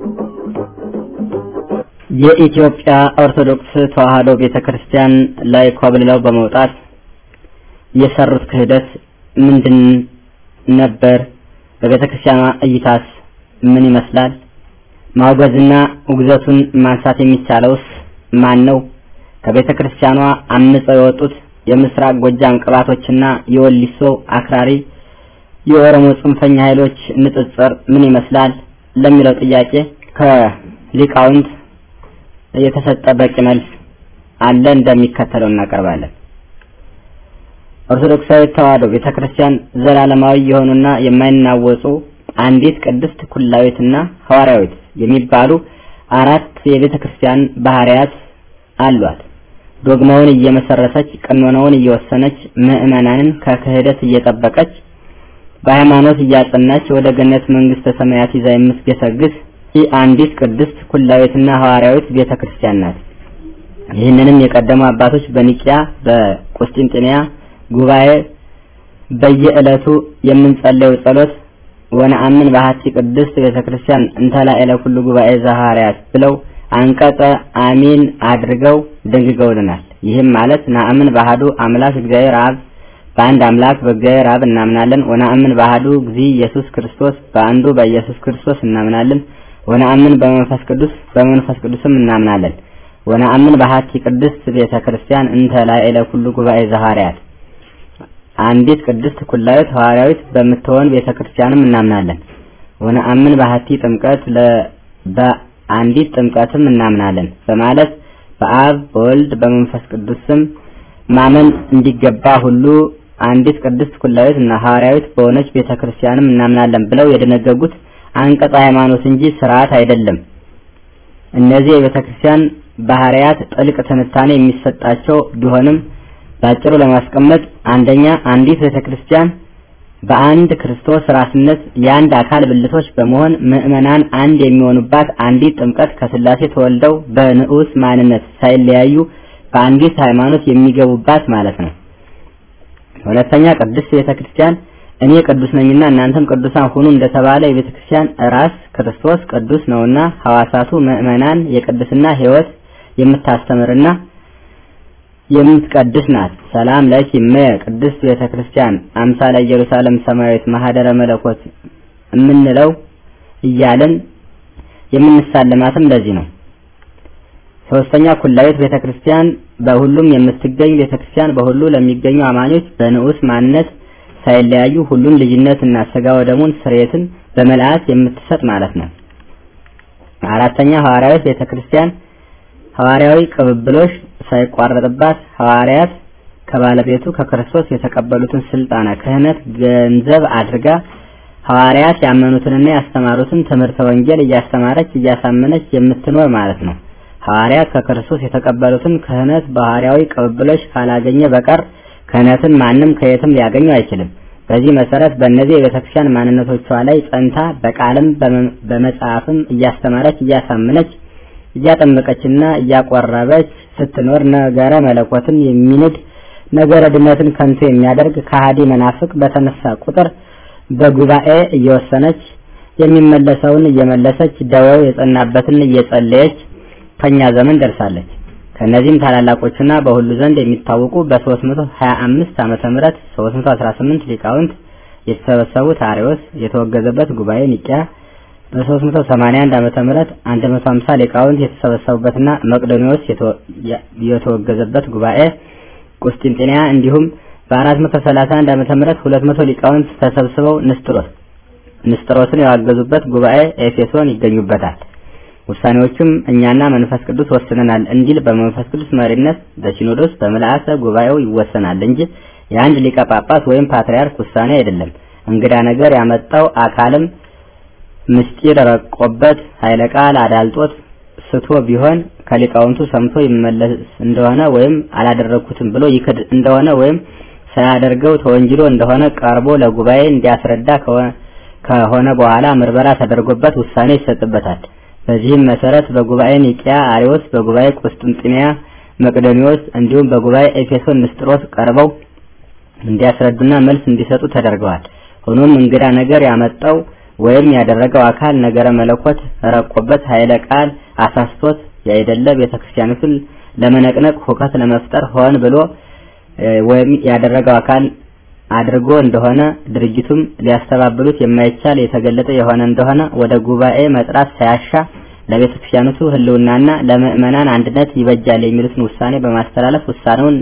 የኢትዮጵያ ኦርቶዶክስ ተዋሕዶ ቤተክርስቲያን ላይ ኮብልለው በመውጣት የሰሩት ክህደት ምንድን ነበር? በቤተክርስቲያኗ እይታስ ምን ይመስላል? ማውገዝና ውግዘቱን ማንሳት የሚቻለውስ ማን ነው? ከቤተክርስቲያኗ አምፀው የወጡት የምስራቅ ጎጃም ቅባቶችና የወሊሶ አክራሪ የኦሮሞ ጽንፈኛ ኃይሎች ንጽጽር ምን ይመስላል ለሚለው ጥያቄ ከሊቃውንት የተሰጠ በቂ መልስ አለ፣ እንደሚከተለው እናቀርባለን። ኦርቶዶክሳዊ ተዋሕዶ ቤተክርስቲያን ዘላለማዊ የሆኑና የማይናወጹ አንዲት ቅድስት ኩላዊትና ሐዋርያዊት የሚባሉ አራት የቤተክርስቲያን ባህሪያት አሏት። ዶግማውን እየመሰረተች ቀኖናውን እየወሰነች ምዕመናንን ከክህደት እየጠበቀች በሃይማኖት እያጸናች ወደ ገነት መንግስተ ሰማያት ይዛ የምትገሰግስ ይህ አንዲት ቅድስት ኩላዊትና ሐዋርያዊት ቤተክርስቲያን ናት። ይህንንም የቀደሙ አባቶች በኒቂያ በቁስጥንጥንያ ጉባኤ በየዕለቱ የምንጸለየው ጸሎት ወነአምን በሀቲ ቅድስት ቤተክርስቲያን እንተላ ኤለ ኩሉ ጉባኤ ዘሐዋርያት ብለው አንቀጸ አሚን አድርገው ደንግገውልናል። ይህም ማለት ናአምን ባህዱ አምላክ እግዚአብሔር አብ በአንድ አምላክ በእግዚአብሔር አብ እናምናለን። ወነአምን ባህዱ እግዚ ኢየሱስ ክርስቶስ በአንዱ በኢየሱስ ክርስቶስ እናምናለን። ወነአምን በመንፈስ ቅዱስ በመንፈስ ቅዱስም እናምናለን። ወነአምን በሀቲ ቅድስት ቤተክርስቲያን እንተ ላዕለ ኩሉ ጉባኤ ዘሐዋርያት አንዲት ቅድስት ኩላዊት ሐዋርያዊት በምትሆን ቤተክርስቲያንም እናምናለን። ወነአምን በሀቲ ጥምቀት ለ በአንዲት ጥምቀትም እናምናለን በማለት በአብ በወልድ በመንፈስ ቅዱስ ስም ማመን እንዲገባ ሁሉ አንዲት ቅድስት ኩላዊት እና ሐዋርያዊት በሆነች ቤተክርስቲያንም እናምናለን ብለው የደነገጉት አንቀጽ ሃይማኖት እንጂ ስርዓት አይደለም። እነዚህ የቤተክርስቲያን ባህሪያት ጥልቅ ትንታኔ የሚሰጣቸው ቢሆንም ባጭሩ ለማስቀመጥ አንደኛ አንዲት ቤተክርስቲያን በአንድ ክርስቶስ ራስነት የአንድ አካል ብልቶች በመሆን ምዕመናን አንድ የሚሆኑባት አንዲት ጥምቀት ከስላሴ ተወልደው በንዑስ ማንነት ሳይለያዩ በአንዲት ሃይማኖት የሚገቡባት ማለት ነው። ሁለተኛ ቅድስት ቤተክርስቲያን እኔ ቅዱስ ነኝና እናንተም ቅዱሳን ሁኑ እንደተባለ የቤተክርስቲያን ራስ ክርስቶስ ቅዱስ ነውና ሐዋሳቱ ምዕመናን የቅድስና ሕይወት የምታስተምርና የምትቀድስ ናት። ሰላም ለኪ እመየ ቅድስት ቤተክርስቲያን አምሳለ ኢየሩሳሌም ሰማያዊት ማህደረ መለኮት የምንለው እያልን የምንሳለማትም ለዚህ ነው። ሶስተኛ ኩላዊት ቤተክርስቲያን በሁሉም የምትገኝ ቤተክርስቲያን በሁሉ ለሚገኙ አማኞች በንዑስ ማንነት ሳይለያዩ ሁሉን ልጅነትና ስጋ ወደሙን ስርየትን በመልአት የምትሰጥ ማለት ነው። አራተኛ ሐዋርያዊት ቤተክርስቲያን ሐዋርያዊ ቅብብሎሽ ሳይቋረጥባት ሐዋርያት ከባለቤቱ ከክርስቶስ የተቀበሉትን ስልጣነ ክህነት ገንዘብ አድርጋ ሐዋርያት ያመኑትንና ያስተማሩትን ትምህርተ ወንጌል እያስተማረች እያሳመነች የምትኖር ማለት ነው። ሐዋርያት ከክርስቶስ የተቀበሉትን ክህነት በሐዋርያዊ ቅብብሎች ካላገኘ በቀር ክህነትን ማንም ከየትም ሊያገኘው አይችልም። በዚህ መሰረት በእነዚህ የቤተክርስቲያን ማንነቶቿ ላይ ጸንታ በቃልም በመጽሐፍም እያስተማረች እያሳመነች እያጠመቀችና እያቆረበች ስትኖር ነገረ መለኮትን የሚንድ ነገረ ድነትን ከንቱ የሚያደርግ ከሃዲ መናፍቅ በተነሳ ቁጥር በጉባኤ እየወሰነች የሚመለሰውን እየመለሰች ደዌው የጸናበትን እየጸለየች ከኛ ዘመን ደርሳለች። ከነዚህም ታላላቆቹና በሁሉ ዘንድ የሚታወቁ በ325 ዓመተ ምህረት 318 ሊቃውንት የተሰበሰቡት አርዮስ የተወገዘበት ጉባኤ ኒቂያ በ381 ዓመተ ምህረት 150 ሊቃውንት የተሰበሰቡበትና መቅዶኒዎስ የተወገዘበት ጉባኤ ቁስጥንጥንያ እንዲሁም በ431 ዓመተ ምህረት 200 ሊቃውንት ተሰብስበው ንስጥሮስ ንስጥሮስን ያዋገዙበት ጉባኤ ኤፌሶን ይገኙበታል። ውሳኔዎቹም እኛና መንፈስ ቅዱስ ወስነናል እንዲል በመንፈስ ቅዱስ መሪነት በሲኖዶስ በምልአተ ጉባኤው ይወሰናል እንጂ የአንድ ሊቀ ጳጳስ ወይም ፓትርያርክ ውሳኔ አይደለም። እንግዳ ነገር ያመጣው አካልም ምስጢር ረቆበት ኃይለ ቃል አዳልጦት ስቶ ቢሆን ከሊቃውንቱ ሰምቶ ይመለስ እንደሆነ ወይም አላደረግኩትም ብሎ ይክድ እንደሆነ ወይም ሳያደርገው ተወንጅሎ እንደሆነ ቀርቦ ለጉባኤ እንዲያስረዳ ከሆነ በኋላ ምርመራ ተደርጎበት ውሳኔ ይሰጥበታል። በዚህም መሰረት በጉባኤ ኒቂያ አሪዎስ፣ በጉባኤ ቁስጥንጥንያ መቅደኒዎስ እንዲሁም በጉባኤ ኤፌሶን ንስጥሮስ ቀርበው እንዲያስረዱና መልስ እንዲሰጡ ተደርገዋል። ሆኖም እንግዳ ነገር ያመጣው ወይም ያደረገው አካል ነገረ መለኮት ረቆበት ኃይለ ቃል አሳስቶት ያይደለ ቤተክርስቲያኒቱን ለመነቅነቅ ሁከት ለመፍጠር ሆን ብሎ ወይም ያደረገው አካል አድርጎ እንደሆነ ድርጅቱም ሊያስተባብሉት የማይቻል የተገለጠ የሆነ እንደሆነ ወደ ጉባኤ መጥራት ሳያሻ ለቤተ ክርስቲያኒቱ ሕልውናና ለምእመናን አንድነት ይበጃል የሚሉትን ውሳኔ በማስተላለፍ ውሳኔውን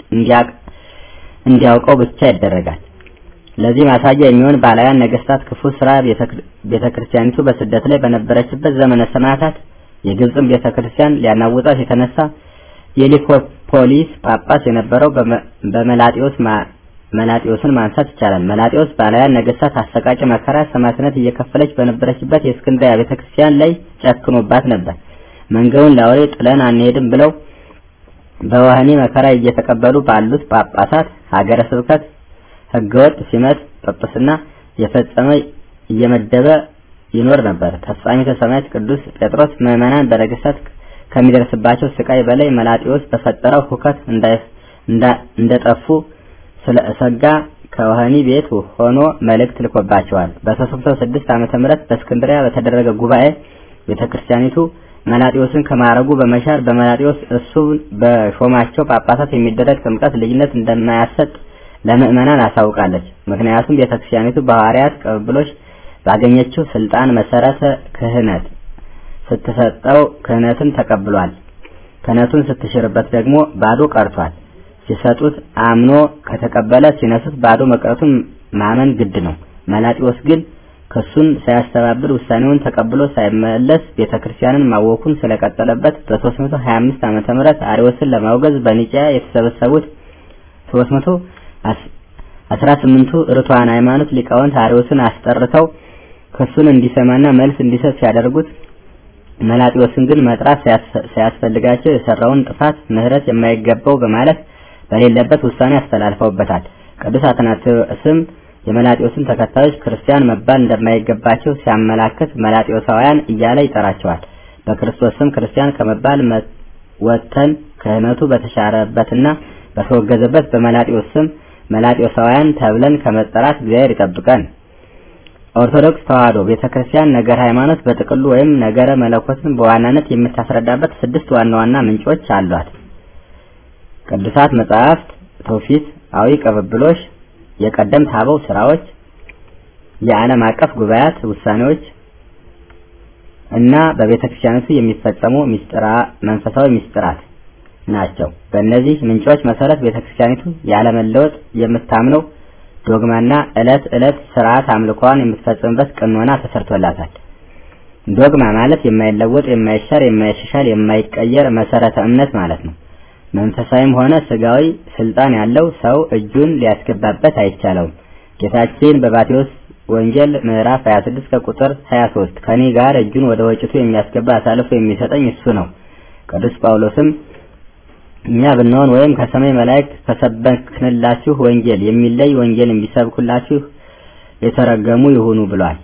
እንዲያውቀው ብቻ ይደረጋል። ለዚህ ማሳያ የሚሆን ባላያን ነገስታት ክፉ ስራ ቤተ ክርስቲያኒቱ በስደት ላይ በነበረችበት ዘመነ ሰማዕታት የግብፅን ቤተ ክርስቲያን ሊያናውጣት የተነሳ የሊኮፖሊስ ጳጳስ የነበረው በመላጢዮስ መላጢዮስን ማንሳት ይቻላል። መላጢዮስ ባላያን ነገስታት አሰቃቂ መከራ ሰማዕትነት እየከፈለች በነበረችበት የእስክንድርያ ቤተክርስቲያን ላይ ጨክኖባት ነበር። መንገዱን ለአውሬ ጥለን አንሄድም ብለው በወህኒ መከራ እየተቀበሉ ባሉት ጳጳሳት ሀገረ ስብከት ህገወጥ ሲመት ጵጵስና የፈጸመ እየመደበ ይኖር ነበር። ተስፋሚተ ሰማያት ቅዱስ ጴጥሮስ ምዕመናን በነገስታት ከሚደርስባቸው ስቃይ በላይ መላጢዎስ በፈጠረው ሁከት እንደጠፉ ስለ እሰጋ ከወህኒ ቤት ሆኖ መልእክት ልኮባቸዋል። በ306 ዓመተ ምህረት በእስክንድሪያ በተደረገ ጉባኤ ቤተክርስቲያኒቱ መላጢዎስን ከማረጉ በመሻር በመላጢዎስ እሱ በሾማቸው ጳጳሳት የሚደረግ ጥምቀት ልጅነት እንደማያሰጥ ለምእመናን አሳውቃለች። ምክንያቱም ቤተክርስቲያኒቱ በሐዋርያት ቅብብሎች ባገኘችው ስልጣን መሰረተ ክህነት ስትሰጠው ክህነትን ተቀብሏል። ክህነቱን ስትሽርበት ደግሞ ባዶ ቀርቷል። ሲሰጡት አምኖ ከተቀበለ ሲነሱት ባዶ መቅረቱን ማመን ግድ ነው። መላጢዎስ ግን ክሱን ሳያስተባብል ውሳኔውን ተቀብሎ ሳይመለስ ቤተክርስቲያንን ማወኩን ስለቀጠለበት በ325 ዓመተ ምህረት አሪዎስን ለማውገዝ በኒቂያ የተሰበሰቡት 300 አስራ ስምንቱ ርቱዓን ሃይማኖት ሊቃውንት አሪዎስን አስጠርተው ክሱን እንዲሰማና መልስ እንዲሰጥ ሲያደርጉት መላጢዎስን ግን መጥራት ሳያስፈልጋቸው የሰራውን ጥፋት ምሕረት የማይገባው በማለት በሌለበት ውሳኔ አስተላልፈውበታል። ቅዱስ አትናቴዎስም የመላጢዎስን ተከታዮች ክርስቲያን መባል እንደማይገባቸው ሲያመላክት መላጢዎሳውያን እያለ ይጠራቸዋል። በክርስቶስ ስም ክርስቲያን ከመባል ወጥተን ክህነቱ በተሻረበትና በተወገዘበት በመላጢዎስ ስም መላጢዎሳውያን ተብለን ከመጠራት እግዚአብሔር ይጠብቀን። ኦርቶዶክስ ተዋሕዶ ቤተክርስቲያን ነገር ሃይማኖት በጥቅሉ ወይም ነገረ መለኮትን በዋናነት የምታስረዳበት ስድስት ዋና ዋና ምንጮች አሏት። ቅዱሳት መጻሕፍት፣ ትውፊት፣ አዊ ቅብብሎች፣ የቀደምት አበው ስራዎች፣ የዓለም አቀፍ ጉባኤያት ውሳኔዎች እና በቤተክርስቲያኒቱ የሚፈጸሙ ሚስጥራ መንፈሳዊ ሚስጥራት ናቸው። በእነዚህ ምንጮች መሰረት ቤተክርስቲያኒቱ ያለመለወጥ የምታምነው ዶግማና ዕለት ዕለት ስርዓት አምልኮዋን የምትፈጽምበት ቀኖና ተሰርቶላታል። ዶግማ ማለት የማይለወጥ፣ የማይሻር፣ የማይሻሻል፣ የማይቀየር መሰረተ እምነት ማለት ነው። መንፈሳዊም ሆነ ስጋዊ ስልጣን ያለው ሰው እጁን ሊያስገባበት አይቻለውም። ጌታችን በማቴዎስ ወንጌል ምዕራፍ 26 ከቁጥር 23 ከኔ ጋር እጁን ወደ ወጭቱ የሚያስገባ አሳልፎ የሚሰጠኝ እሱ ነው። ቅዱስ ጳውሎስም እኛ ብንሆን ወይም ከሰማይ መላእክት ከሰበክንላችሁ ወንጌል የሚለይ ወንጌል ቢሰብኩላችሁ የተረገሙ ይሁኑ ብሏል።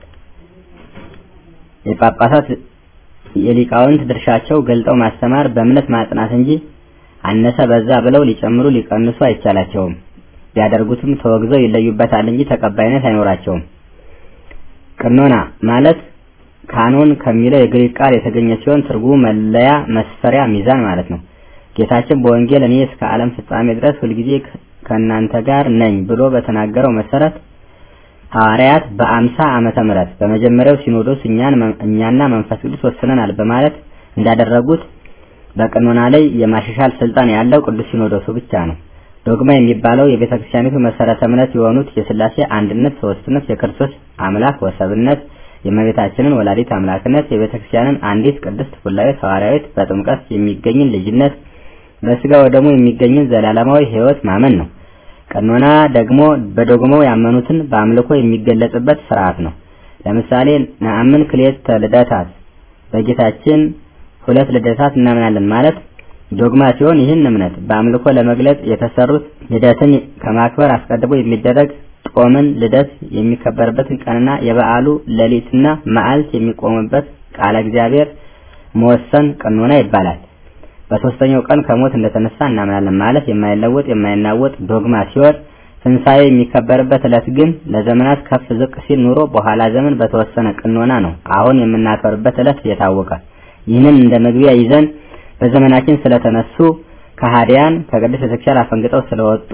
የጳጳሳት የሊቃውንት ድርሻቸው ገልጠው ማስተማር፣ በእምነት ማጽናት እንጂ አነሰ በዛ ብለው ሊጨምሩ ሊቀንሱ አይቻላቸውም። ቢያደርጉትም ተወግዘው ይለዩበታል እንጂ ተቀባይነት አይኖራቸውም። ቅኖና ማለት ካኖን ከሚለው የግሪክ ቃል የተገኘ ሲሆን ትርጉሙ መለያ፣ መስፈሪያ፣ ሚዛን ማለት ነው። ጌታችን በወንጌል እኔ እስከ ዓለም ፍጻሜ ድረስ ሁልጊዜ ከእናንተ ጋር ነኝ ብሎ በተናገረው መሰረት ሐዋርያት በአምሳ ዓመተ ምህረት በመጀመሪያው ሲኖዶስ እኛን እኛና መንፈስ ቅዱስ ወስነናል በማለት እንዳደረጉት በቀኖና ላይ የማሻሻል ስልጣን ያለው ቅዱስ ሲኖዶሱ ብቻ ነው። ዶግማ የሚባለው የቤተ ክርስቲያኒቱ መሰረተ እምነት የሆኑት የሥላሴ አንድነት፣ ሶስትነት፣ የክርስቶስ አምላክ ወሰብነት፣ የእመቤታችንን ወላዲት አምላክነት፣ የቤተክርስቲያንን አንዲት ቅድስት ሥላሴ ሐዋርያዊት በጥምቀት የሚገኝን ልጅነት፣ በስጋ ወደሙ የሚገኝን ዘላለማዊ ሕይወት ማመን ነው። ቀኖና ደግሞ በዶግማው ያመኑትን በአምልኮ የሚገለጽበት ስርዓት ነው። ለምሳሌ ነአምን ክልኤተ ልደታት በጌታችን ሁለት ልደታት እናምናለን ማለት ዶግማ ሲሆን ይህን እምነት በአምልኮ ለመግለጽ የተሰሩት ልደትን ከማክበር አስቀድሞ የሚደረግ ጾምን ልደት የሚከበርበትን ቀንና የበዓሉ ሌሊትና መዓልት የሚቆምበት ቃለ እግዚአብሔር መወሰን ቀኖና ይባላል። በሶስተኛው ቀን ከሞት እንደተነሳ እናምናለን ማለት የማይለወጥ የማይናወጥ ዶግማ ሲሆን ትንሣኤ የሚከበርበት ዕለት ግን ለዘመናት ከፍ ዝቅ ሲል ኑሮ በኋላ ዘመን በተወሰነ ቀኖና ነው አሁን የምናከብርበት ዕለት የታወቀ። ይህንን እንደ መግቢያ ይዘን በዘመናችን ስለተነሱ ከሃዲያን ከቅድስት ቤተክርስቲያን አፈንግጠው ስለወጡ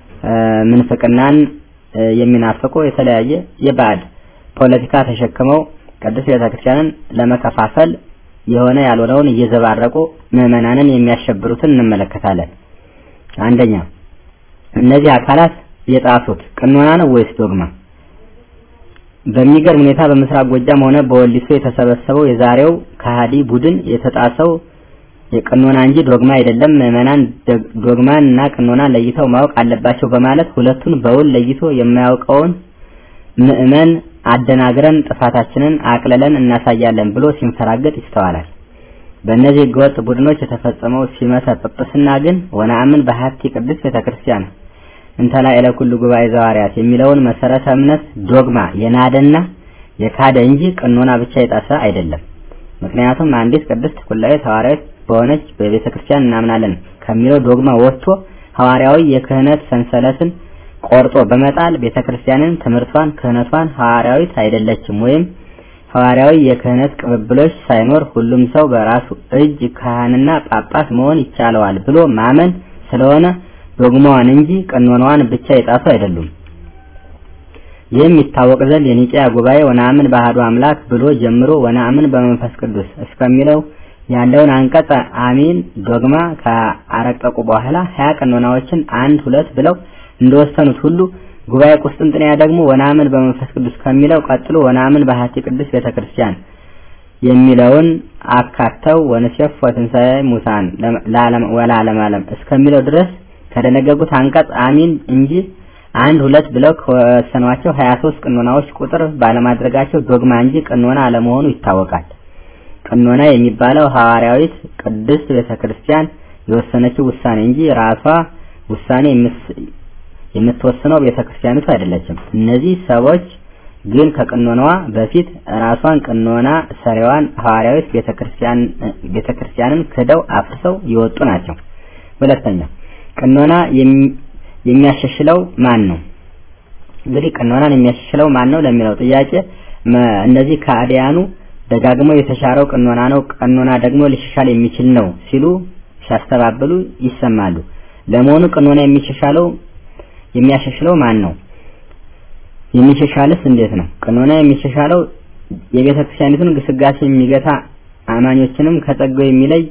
ምንፍቅናን የሚናፍቁ የተለያየ የባዕድ ፖለቲካ ተሸክመው ቅድስት ቤተክርስቲያንን ለመከፋፈል የሆነ ያልሆነውን እየዘባረቁ ምዕመናንን የሚያሸብሩትን እንመለከታለን። አንደኛ እነዚህ አካላት የጣሱት ቀኖና ነው ወይስ ዶግማ? በሚገርም ሁኔታ በምስራቅ ጎጃም ሆነ በወሊሶ የተሰበሰበው የዛሬው ከሃዲ ቡድን የተጣሰው የቀኖና እንጂ ዶግማ አይደለም። ምዕመናን ዶግማን እና ቀኖና ለይተው ማወቅ አለባቸው በማለት ሁለቱን በውል ለይቶ የማያውቀውን ምዕመን አደናግረን ጥፋታችንን አቅልለን እናሳያለን ብሎ ሲንፈራገጥ ይስተዋላል። በእነዚህ ህገወጥ ቡድኖች የተፈጸመው ሲመተ ጵጵስና ግን ወነአምን በሀቲ ቅድስት ቤተክርስቲያን እንተላ ኤለኩሉ ጉባኤ ዘዋርያት የሚለውን መሰረተ እምነት ዶግማ የናደና የካደ እንጂ ቀኖና ብቻ የጣሰ አይደለም። ምክንያቱም አንዲት ቅድስት ሥላሴ ሐዋርያዊት በሆነች በቤተ ክርስቲያን እናምናለን ከሚለው ዶግማ ወጥቶ ሐዋርያዊ የክህነት ሰንሰለትን ቆርጦ በመጣል ቤተ ክርስቲያንን ትምህርቷን፣ ክህነቷን ሐዋርያዊት አይደለችም ወይም ሐዋርያዊ የክህነት ቅብብሎች ሳይኖር ሁሉም ሰው በራሱ እጅ ካህንና ጳጳስ መሆን ይቻለዋል ብሎ ማመን ስለሆነ ዶግማዋን እንጂ ቀኖናዋን ብቻ የጣሱ አይደሉም። ይህም ይታወቅ ዘንድ የኒቂያ ጉባኤ ወነአምን በአሐዱ አምላክ ብሎ ጀምሮ ወነአምን በመንፈስ ቅዱስ እስከሚለው ያለውን አንቀጸ አሚን ዶግማ ካረቀቁ በኋላ ሀያ ቀኖናዎችን አንድ ሁለት ብለው እንደወሰኑት ሁሉ ጉባኤ ቁስጥንጥንያ ደግሞ ወነአምን በመንፈስ ቅዱስ ከሚለው ቀጥሎ ወነአምን በሀቲ ቅዱስ ቤተክርስቲያን የሚለውን አካተው ወንሴፍ ወትንሣኤ ሙታን ወለዓለመ ዓለም እስከሚለው ድረስ ከደነገጉት አንቀጽ አሚን እንጂ አንድ ሁለት ብለው ከወሰኗቸው 23 ቀኖናዎች ቁጥር ባለማድረጋቸው ዶግማ እንጂ ቀኖና አለመሆኑ ይታወቃል። ቀኖና የሚባለው ሐዋርያዊት ቅድስት ቤተክርስቲያን የወሰነችው ውሳኔ እንጂ ራሷ ውሳኔ የምትወስነው ቤተክርስቲያኒቱ አይደለችም። እነዚህ ሰዎች ግን ከቀኖናዋ በፊት ራሷን ቀኖና ሰሪዋን ሐዋርያዊት ቤተክርስቲያን ቤተክርስቲያንን ክደው አፍርሰው የወጡ ናቸው። ሁለተኛ ቀኖና የሚያሻሽለው ማን ነው? እንግዲህ ቀኖናን የሚያሻሽለው ማን ነው ለሚለው ጥያቄ እነዚህ ከአዲያኑ ደጋግመው የተሻረው ቀኖና ነው፣ ቀኖና ደግሞ ሊሻሻል የሚችል ነው ሲሉ ሲያስተባብሉ ይሰማሉ። ለመሆኑ ቀኖና የሚሻሻለው የሚያሻሽለው ማን ነው? የሚሻሻልስ እንዴት ነው? ቀኖና የሚሻሻለው የቤተ ክርስቲያኒቱን ግስጋሴ የሚገታ አማኞችንም ከጸጋው የሚለይ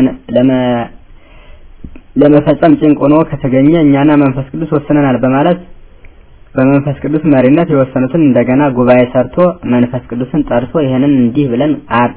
ለመፈጸም ጭንቅ ሆኖ ከተገኘ እኛና መንፈስ ቅዱስ ወስነናል በማለት በመንፈስ ቅዱስ መሪነት የወሰኑትን እንደገና ጉባኤ ሰርቶ መንፈስ ቅዱስን ጠርቶ ይሄንን እንዲህ ብለን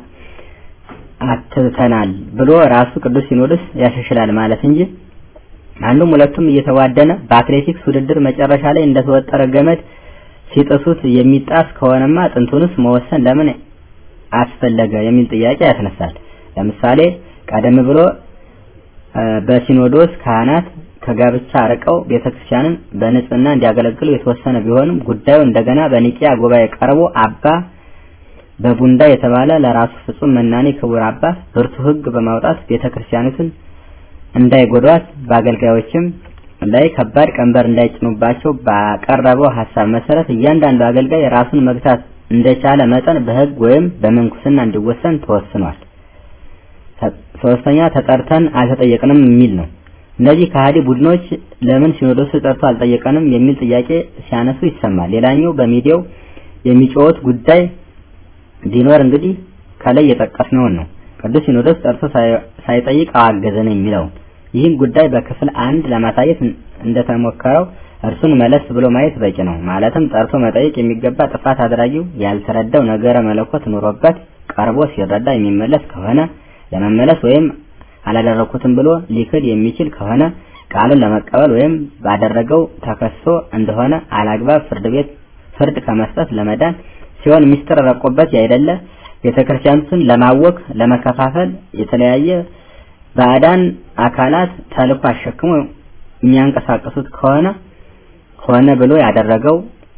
አትተናል ብሎ ራሱ ቅዱስ ሲኖዶስ ያሻሽላል ማለት እንጂ አንዱም ሁለቱም እየተዋደነ በአትሌቲክስ ውድድር መጨረሻ ላይ እንደተወጠረ ገመድ ሲጥሱት የሚጣስ ከሆነማ ጥንቱንስ መወሰን ለምን አስፈለገ የሚል ጥያቄ ያስነሳል። ለምሳሌ ቀደም ብሎ በሲኖዶስ ካህናት ከጋብቻ አርቀው ቤተክርስቲያንን በንጽህና እንዲያገለግሉ የተወሰነ ቢሆንም ጉዳዩ እንደገና በኒቂያ ጉባኤ ቀርቦ አባ በቡንዳ የተባለ ለራሱ ፍጹም መናኔ ክቡር አባት ብርቱ ሕግ በማውጣት ቤተክርስቲያኒቱን እንዳይጎዷት በአገልጋዮችም ላይ ከባድ ቀንበር እንዳይጭኑባቸው ባቀረበው ሀሳብ መሰረት እያንዳንዱ አገልጋይ ራሱን መግታት እንደቻለ መጠን በሕግ ወይም በምንኩስና እንዲወሰን ተወስኗል። ሶስተኛ ተጠርተን አልተጠየቅንም የሚል ነው። እነዚህ ከሃዲ ቡድኖች ለምን ሲኖዶሱ ጠርቶ አልጠየቀንም የሚል ጥያቄ ሲያነሱ ይሰማል። ሌላኛው በሚዲያው የሚጮሁት ጉዳይ ቢኖር እንግዲህ ከላይ የጠቀስነውን ነው። ቅዱስ ሲኖዶስ ጠርቶ ሳይጠይቅ አዋገዘን የሚለውን ይህን ጉዳይ በክፍል አንድ ለማሳየት እንደተሞከረው እርሱን መለስ ብሎ ማየት በቂ ነው። ማለትም ጠርቶ መጠየቅ የሚገባ ጥፋት አድራጊው ያልተረዳው ነገረ መለኮት ኑሮበት ቀርቦ ሲረዳ የሚመለስ ከሆነ ለመመለስ ወይም አላደረኩትም ብሎ ሊክድ የሚችል ከሆነ ቃሉን ለመቀበል ወይም ባደረገው ተከሶ እንደሆነ አላግባብ ፍርድ ቤት ፍርድ ከመስጠት ለመዳን ሲሆን ሚስጥር ረቆበት ያይደለ ቤተክርስቲያኑን ለማወክ ለመከፋፈል የተለያየ ባዕዳን አካላት ተልኮ አሸክሞ የሚያንቀሳቅሱት ከሆነ ሆነ ብሎ ያደረገው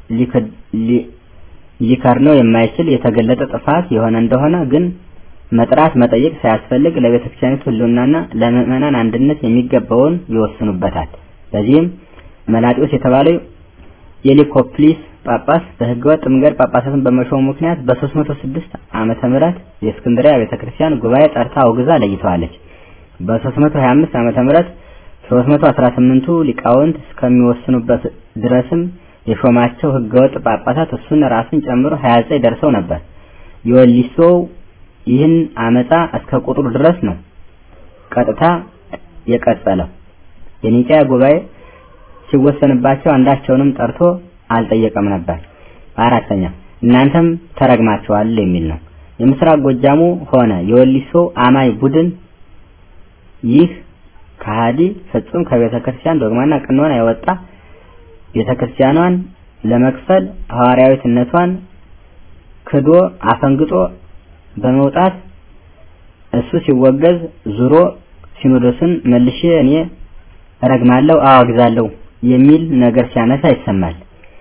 ሊከርነው የማይችል የተገለጠ ጥፋት የሆነ እንደሆነ ግን መጥራት መጠየቅ ሳያስፈልግ ለቤተ ክርስቲያኒቱ ሕልውናና ለምዕመናን አንድነት የሚገባውን ይወስኑበታል። በዚህም መላጢዎስ የተባለው የሊኮፕሊስ ጳጳስ በህገወጥ መንገድ ጳጳሳትን በመሾሙ ምክንያት በ306 ዓመተ ምህረት የእስክንድሪያ ቤተ ክርስቲያን ጉባኤ ጠርታ አውግዛ ለይተዋለች። በ325 ዓመተ ምህረት 318ቱ ሊቃውንት እስከሚወስኑበት ድረስም የሾማቸው ህገወጥ ጳጳሳት እሱን ራሱን ጨምሮ 29 ደርሰው ነበር። የወሊሶው ይህን አመፃ እስከ ቁጥሩ ድረስ ነው ቀጥታ የቀጠለው። የኒቃያ ጉባኤ ሲወሰንባቸው አንዳቸውንም ጠርቶ አልጠየቀም ነበር። አራተኛ እናንተም ተረግማችኋል የሚል ነው። የምስራቅ ጎጃሙ ሆነ የወሊሶ አማይ ቡድን ይህ ከሃዲ ፍጹም ከቤተ ክርስቲያን ዶግማና ቅኖና የወጣ ቤተ ክርስቲያኗን ለመክፈል ሐዋርያዊትነቷን ክዶ አፈንግጦ በመውጣት እሱ ሲወገዝ ዙሮ ሲኖዶስን መልሼ እኔ እረግማለሁ አዋግዛለሁ የሚል ነገር ሲያነሳ ይሰማል።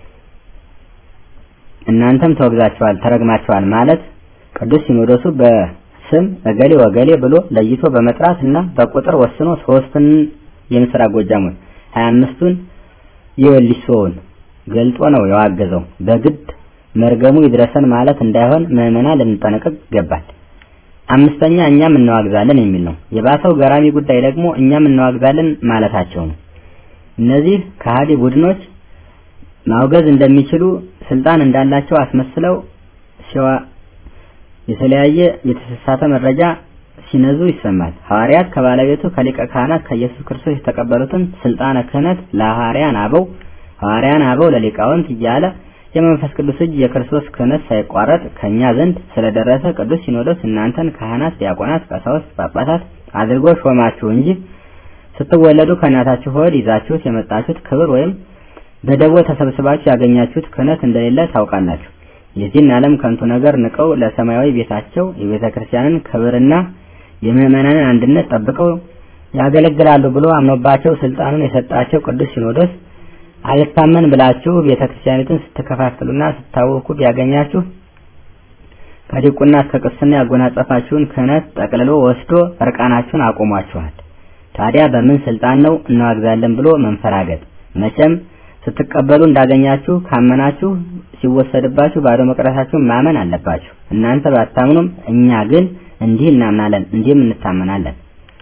እናንተም ተወግዛችኋል፣ ተረግማችኋል ማለት ቅዱስ ሲኖዶሱ በስም እገሌ ወገሌ ብሎ ለይቶ በመጥራት እና በቁጥር ወስኖ ሶስቱን የምስራቅ ጎጃሙን ሀያ አምስቱን የወሊሶውን ገልጦ ነው የዋገዘው። በግድ መርገሙ ይድረሰን ማለት እንዳይሆን ምዕመናን ልንጠነቀቅ ይገባል። አምስተኛ እኛም እናዋግዛለን የሚል ነው። የባሰው ገራሚ ጉዳይ ደግሞ እኛም እናዋግዛለን ማለታቸው ነው። እነዚህ ከሃዲ ቡድኖች ማውገዝ እንደሚችሉ ስልጣን እንዳላቸው አስመስለው ሲዋ የተለያየ የተሳሳተ መረጃ ሲነዙ ይሰማል። ሐዋርያት ከባለቤቱ ከሊቀ ካህናት ከኢየሱስ ክርስቶስ የተቀበሉትን ስልጣነ ክህነት ለሐዋርያን አበው ሐዋርያን አበው ለሊቃውንት እያለ የመንፈስ ቅዱስ እጅ የክርስቶስ ክህነት ሳይቋረጥ ከኛ ዘንድ ስለደረሰ ቅዱስ ሲኖዶስ እናንተን ካህናት፣ ዲያቆናት፣ ቀሳውስት፣ ጳጳሳት አድርጎ ሾማችሁ እንጂ ስትወለዱ ከእናታችሁ ሆድ ይዛችሁት የመጣችሁት ክብር ወይም በደቦ ተሰብስባችሁ ያገኛችሁት ክህነት እንደሌለ ታውቃላችሁ። የዚህን ዓለም ከንቱ ነገር ንቀው ለሰማያዊ ቤታቸው የቤተ ክርስቲያንን ክብርና የምዕመናንን አንድነት ጠብቀው ያገለግላሉ ብሎ አምኖባቸው ስልጣኑን የሰጣቸው ቅዱስ ሲኖዶስ አልታመን ብላችሁ ቤተ ክርስቲያኒቱን ስትከፋፍሉና ስታወኩ ቢያገኛችሁ ከዲቁና እስከ ቅስና ያጎናጸፋችሁን ክህነት ጠቅልሎ ወስዶ እርቃናችሁን አቆሟችኋል። ታዲያ በምን ስልጣን ነው እናዋግዛለን ብሎ መንፈራገጥ? መቼም ስትቀበሉ እንዳገኛችሁ ካመናችሁ ሲወሰድባችሁ ባዶ መቅረታችሁን ማመን አለባችሁ። እናንተ ባታምኑም እኛ ግን እንዲህ እናምናለን፣ እንዲህም እንታመናለን።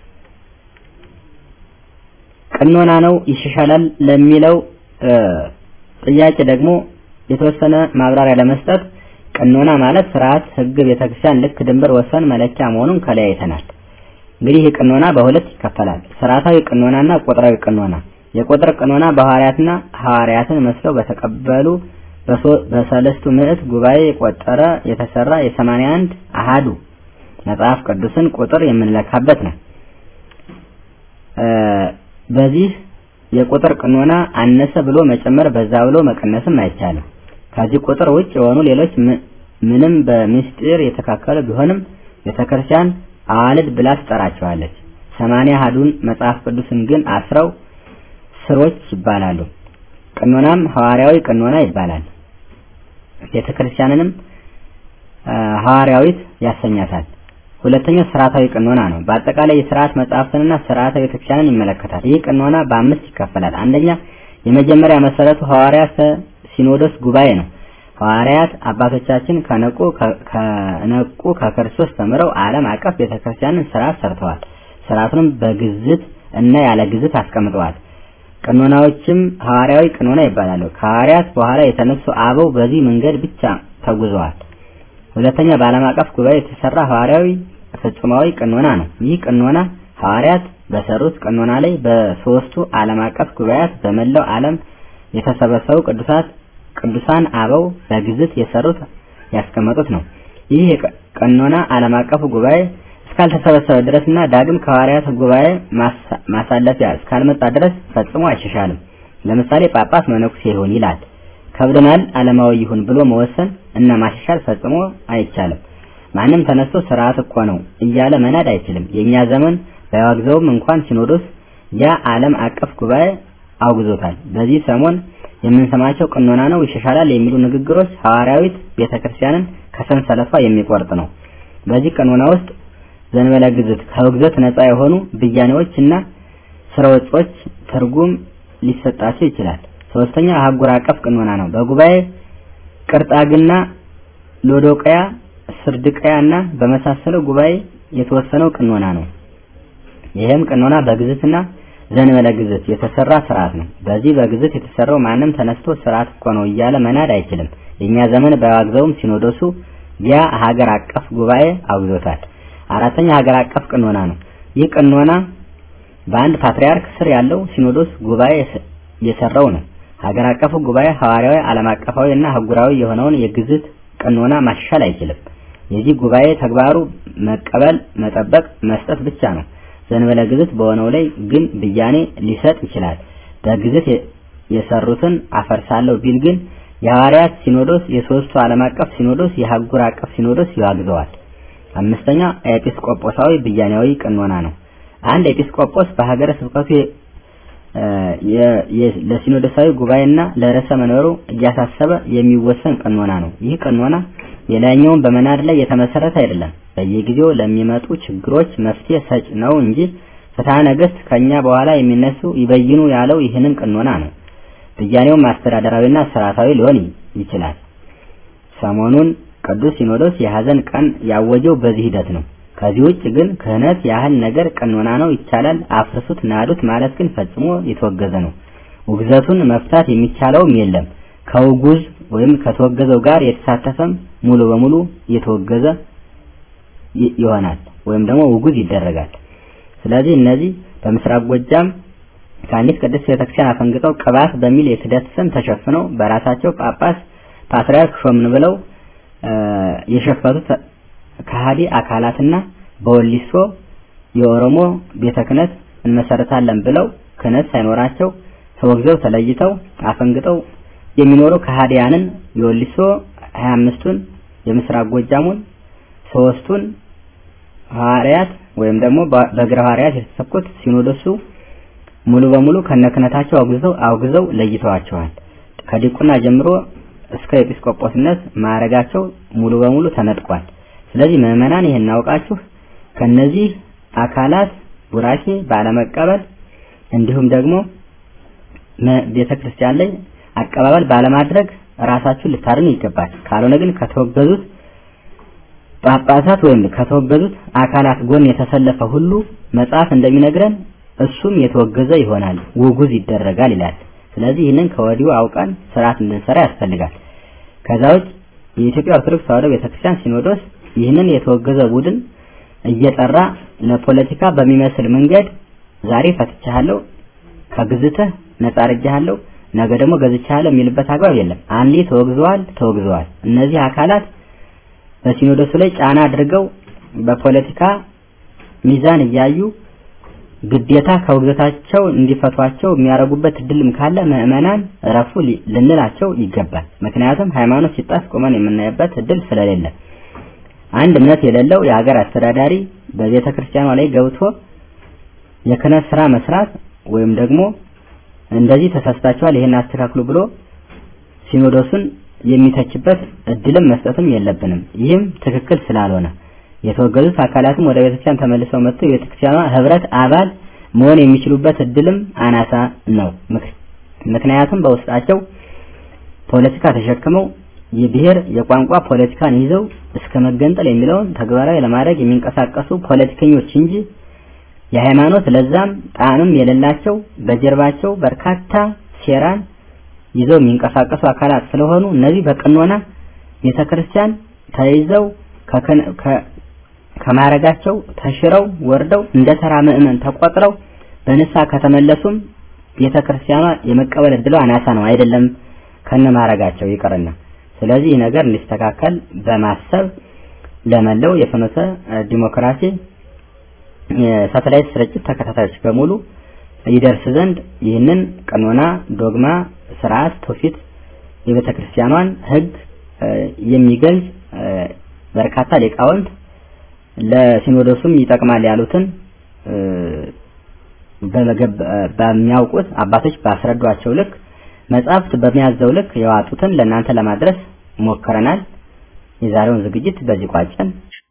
ቅኖና ነው ይሻሻላል ለሚለው ጥያቄ ደግሞ የተወሰነ ማብራሪያ ለመስጠት ቅኖና ማለት ስርዓት፣ ህግ፣ ቤተክርስቲያን ልክ ድንበር፣ ወሰን፣ መለኪያ መሆኑን ከላይ አይተናል። እንግዲህ ይህ ቅኖና በሁለት ይከፈላል። ስርዓታዊ ቅኖናና ቁጥራዊ ቅኖና። የቁጥር ቅኖና በሐዋርያትና ሐዋርያትን መስለው በተቀበሉ በሰለስቱ ምዕት ጉባኤ የቆጠረ የተሰራ የሰማንያ አንድ አሃዱ መጽሐፍ ቅዱስን ቁጥር የምንለካበት ነው። በዚህ የቁጥር ቅኖና አነሰ ብሎ መጨመር በዛ ብሎ መቀነስም አይቻልም። ከዚህ ቁጥር ውጭ የሆኑ ሌሎች ምንም በምስጢር የተካከሉ ቢሆንም ቤተክርስቲያን አዋልድ ብላ ትጠራቸዋለች። ሰማንያ አሃዱን መጽሐፍ ቅዱስን ግን አስረው ስሮች ይባላሉ። ቅኖናም ሐዋርያዊ ቅኖና ይባላል። ቤተክርስቲያንንም ሐዋርያዊት ያሰኛታል። ሁለተኛው ስርዓታዊ ቅኖና ነው። በአጠቃላይ የስርዓት መጽሐፍትንና ስርዓተ ቤተክርስቲያንን ይመለከታል። ይህ ቅኖና በአምስት ይከፈላል። አንደኛ የመጀመሪያ መሰረቱ ሐዋርያት ሲኖዶስ ጉባኤ ነው። ሐዋርያት አባቶቻችን ከነቁ ከነቁ ከክርስቶስ ተምረው ዓለም አቀፍ ቤተክርስቲያንን ስርዓት ሰርተዋል። ስርዓቱንም በግዝት እና ያለ ግዝት አስቀምጠዋል። ቅኖናዎችም ሐዋርያዊ ቅኖና ይባላሉ። ከሐዋርያት በኋላ የተነሱ አበው በዚህ መንገድ ብቻ ተጉዘዋል። ሁለተኛ በዓለም አቀፍ ጉባኤ የተሰራ ሐዋርያዊ ፍጹማዊ ቅኖና ነው። ይህ ቅኖና ሐዋርያት በሰሩት ቅኖና ላይ በሶስቱ ዓለም አቀፍ ጉባኤያት በመላው ዓለም የተሰበሰቡ ቅዱሳት ቅዱሳን አበው በግዝት የሰሩት ያስቀመጡት ነው። ይህ የቀኖና ዓለም አቀፉ ጉባኤ እስካልተሰበሰበ ድረስና ዳግም ከሐዋርያት ጉባኤ ማሳለፊያ እስካልመጣ ድረስ ፈጽሞ አይሻሻልም። ለምሳሌ ጳጳስ መነኩሴ ይሁን ይላል። ከብደናል ዓለማዊ ይሁን ብሎ መወሰን እና ማሻሻል ፈጽሞ አይቻልም። ማንም ተነስቶ ስርዓት እኮ ነው እያለ መናድ አይችልም። የኛ ዘመን ባያወግዘውም እንኳን ሲኖዶስ ያ ዓለም አቀፍ ጉባኤ አውግዞታል። በዚህ ሰሞን የምንሰማቸው ቅኖና ነው ይሻሻላል የሚሉ ንግግሮች ሐዋርያዊት ቤተክርስቲያንን ከሰንሰለቷ የሚቆርጥ ነው። በዚህ ቅኖና ውስጥ ዘንበለ ግዝት ከውግዘት ነፃ የሆኑ ብያኔዎች እና ስርወጾች ትርጉም ሊሰጣቸው ይችላል። ሶስተኛ አህጉር አቀፍ ቅኖና ነው። በጉባኤ ቅርጣግና፣ ሎዶቅያ፣ ስርድቅያ እና በመሳሰለው ጉባኤ የተወሰነው ቅኖና ነው። ይህም ቅኖና በግዝትና ዘንበለ ግዝት የተሰራ ስርዓት ነው። በዚህ በግዝት የተሰራው ማንም ተነስቶ ስርዓት እኮ ነው እያለ መናድ አይችልም። የኛ ዘመን ባያወግዘውም ሲኖዶሱ ያ ሀገር አቀፍ ጉባኤ አውግዞታል። አራተኛ ሀገር አቀፍ ቅኖና ነው። ይህ ቅኖና በአንድ ፓትርያርክ ስር ያለው ሲኖዶስ ጉባኤ የሰራው ነው። ሀገር አቀፉ ጉባኤ ሐዋርያዊ፣ ዓለም አቀፋዊ እና አህጉራዊ የሆነውን የግዝት ቅኖና ማሻሻል አይችልም። የዚህ ጉባኤ ተግባሩ መቀበል፣ መጠበቅ፣ መስጠት ብቻ ነው። ዘንበለ ግዝት በሆነው ላይ ግን ብያኔ ሊሰጥ ይችላል። በግዝት የሰሩትን አፈርሳለሁ ቢል ግን የሐዋርያት ሲኖዶስ፣ የሶስቱ ዓለም አቀፍ ሲኖዶስ፣ የአህጉር አቀፍ ሲኖዶስ ይዋግዘዋል። አምስተኛ ኤጲስቆጶሳዊ ብያኔያዊ ቅኖና ነው። አንድ ኤጲስቆጶስ በሀገረ ስብከቱ ለሲኖዶሳዊ ጉባኤና ለርዕሰ መንበሩ እያሳሰበ የሚወሰን ቅኖና ነው። ይህ ቅኖና የላይኛውን በመናድ ላይ የተመሰረተ አይደለም። በየጊዜው ለሚመጡ ችግሮች መፍትሄ ሰጭ ነው እንጂ ፍትሐ ነገሥት ከኛ በኋላ የሚነሱ ይበይኑ ያለው ይህንን ቅኖና ነው። ብያኔውም አስተዳደራዊና ስርዓታዊ ሊሆን ይችላል። ሰሞኑን ቅዱስ ሲኖዶስ የሐዘን ቀን ያወጀው በዚህ ሂደት ነው። ከዚህ ውጭ ግን ክህነት ያህል ነገር ቅኖና ነው ይቻላል፣ አፍርሱት፣ ናዱት ማለት ግን ፈጽሞ የተወገዘ ነው። ውግዘቱን መፍታት የሚቻለውም የለም። ከውጉዝ ወይም ከተወገዘው ጋር የተሳተፈም ሙሉ በሙሉ የተወገዘ ይሆናል ወይም ደግሞ ውጉዝ ይደረጋል። ስለዚህ እነዚህ በምስራቅ ጎጃም ከአንዲት ቅድስት ቤተክርስቲያን አፈንግጠው ቅባት በሚል የክህደት ስም ተሸፍነው በራሳቸው ጳጳስ ፓትርያርክ ሾምን ብለው የሸፈቱት ከሃዲ አካላትና በወሊሶ የኦሮሞ ቤተ ክህነት እንመሰርታለን ብለው ክህነት ሳይኖራቸው ተወግዘው ተለይተው አፈንግጠው የሚኖሩ ከሃዲያንን የወሊሶ 25ቱን የምስራቅ ጎጃሙን ሶስቱን ሐዋርያት ወይም ደግሞ በእግረ ሐዋርያት የተሰኩት ሲኖዶሱ ሙሉ በሙሉ ከነክህነታቸው አውግዘው አውግዘው ለይተዋቸዋል። ከዲቁና ጀምሮ እስከ ኤጲስቆጶስነት ማዕረጋቸው ሙሉ በሙሉ ተነጥቋል። ስለዚህ ምዕመናን ይህን አውቃችሁ ከነዚህ አካላት ቡራኬ ባለመቀበል እንዲሁም ደግሞ ቤተ ክርስቲያን ላይ አቀባበል ባለማድረግ ራሳችሁን ልታድኑ ይገባል። ካልሆነ ግን ከተወገዙት ጳጳሳት ወይም ከተወገዙት አካላት ጎን የተሰለፈ ሁሉ መጽሐፍ እንደሚነግረን እሱም የተወገዘ ይሆናል፣ ውጉዝ ይደረጋል ይላል። ስለዚህ ይህንን ከወዲሁ አውቀን ስርዓት እንድንሰራ ያስፈልጋል። ከዛ ውጭ የኢትዮጵያ ኦርቶዶክስ ተዋሕዶ ቤተክርስቲያን ሲኖዶስ ይህንን የተወገዘ ቡድን እየጠራ ለፖለቲካ በሚመስል መንገድ ዛሬ ፈትቻለሁ፣ ከግዝትህ ነጻ አድርጌሃለሁ፣ ነገ ደግሞ ገዝቻለሁ የሚልበት አግባብ የለም። አንዴ ተወግዘዋል ተወግዘዋል። እነዚህ አካላት በሲኖዶሱ ላይ ጫና አድርገው በፖለቲካ ሚዛን እያዩ ግዴታ ከውግዘታቸው እንዲፈቷቸው የሚያደርጉበት እድልም ካለ ምዕመናን እረፉ ልንላቸው ይገባል። ምክንያቱም ሃይማኖት ሲጣስ ቆመን የምናይበት እድል ስለሌለ አንድ እምነት የሌለው የሀገር አስተዳዳሪ በቤተ ክርስቲያኗ ላይ ገብቶ የክህነት ስራ መስራት ወይም ደግሞ እንደዚህ ተሳስታችኋል፣ ይሄን አስተካክሉ ብሎ ሲኖዶሱን የሚተችበት እድልም መስጠትም የለብንም። ይህም ትክክል ስላልሆነ የተወገዙት አካላትም ወደ ቤተክርስቲያን ተመልሰው መጥተው የቤተክርስቲያኗ ህብረት አባል መሆን የሚችሉበት እድልም አናሳ ነው። ምክንያቱም በውስጣቸው ፖለቲካ ተሸክመው የብሔር የቋንቋ ፖለቲካን ይዘው እስከ መገንጠል የሚለውን ተግባራዊ ለማድረግ የሚንቀሳቀሱ ፖለቲከኞች እንጂ የሃይማኖት ለዛም ጣዕምም የሌላቸው በጀርባቸው በርካታ ሴራን ይዘው የሚንቀሳቀሱ አካላት ስለሆኑ እነዚህ በቅኖና ቤተክርስቲያን ተይዘው ከማረጋቸው ተሽረው ወርደው እንደ ተራ ምዕመን ተቆጥረው በንሳ ከተመለሱም ቤተ ክርስቲያኗ የመቀበል እድሏ አናሳ ነው አይደለም ከነ ማረጋቸው ይቅርና ስለዚህ ይህ ነገር እንዲስተካከል በማሰብ ለመለው የፍኖተ ዲሞክራሲ የሳተላይት ስርጭት ተከታታዮች በሙሉ ይደርስ ዘንድ ይህንን ቀኖና፣ ዶግማ፣ ስርዓት፣ ትውፊት የቤተ ክርስቲያኗን ሕግ የሚገልጽ በርካታ ሊቃውንት ለሲኖዶሱም ይጠቅማል ያሉትን በሚያውቁት አባቶች ባስረዷቸው ልክ መጽሐፍት በሚያዘው ልክ የዋጡትን ለእናንተ ለማድረስ ሞክረናል። የዛሬውን ዝግጅት በዚህ ቋጨን።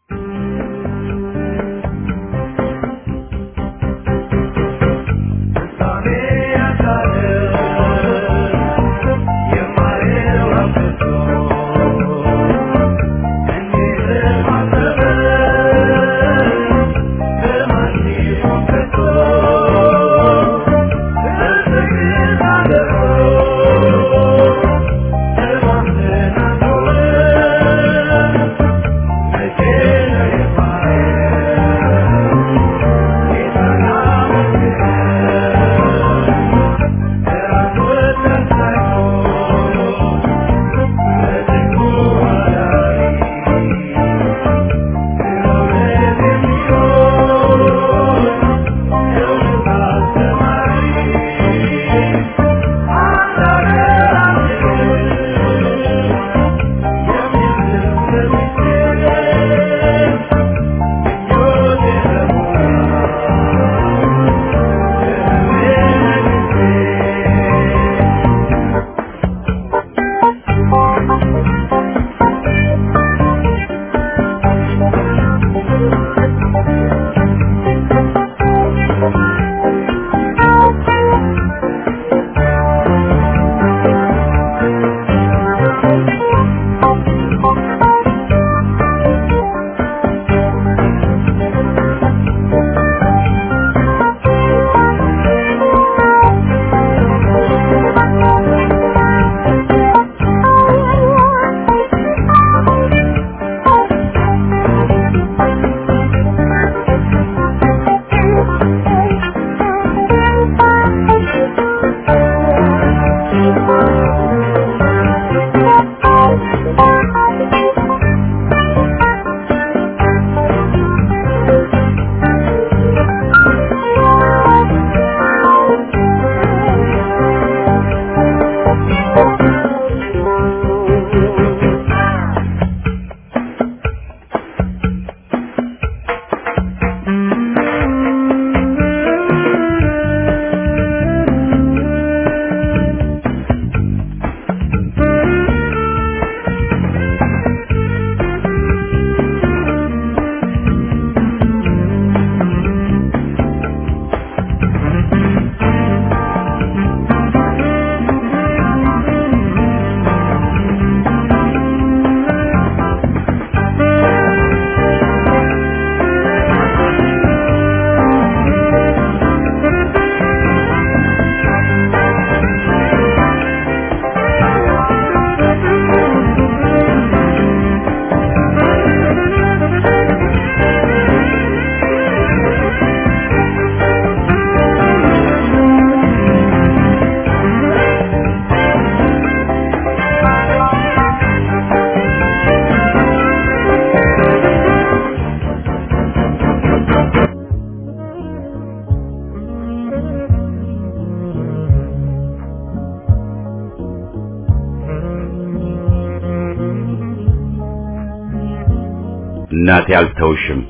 እናቴ አልተውሽም።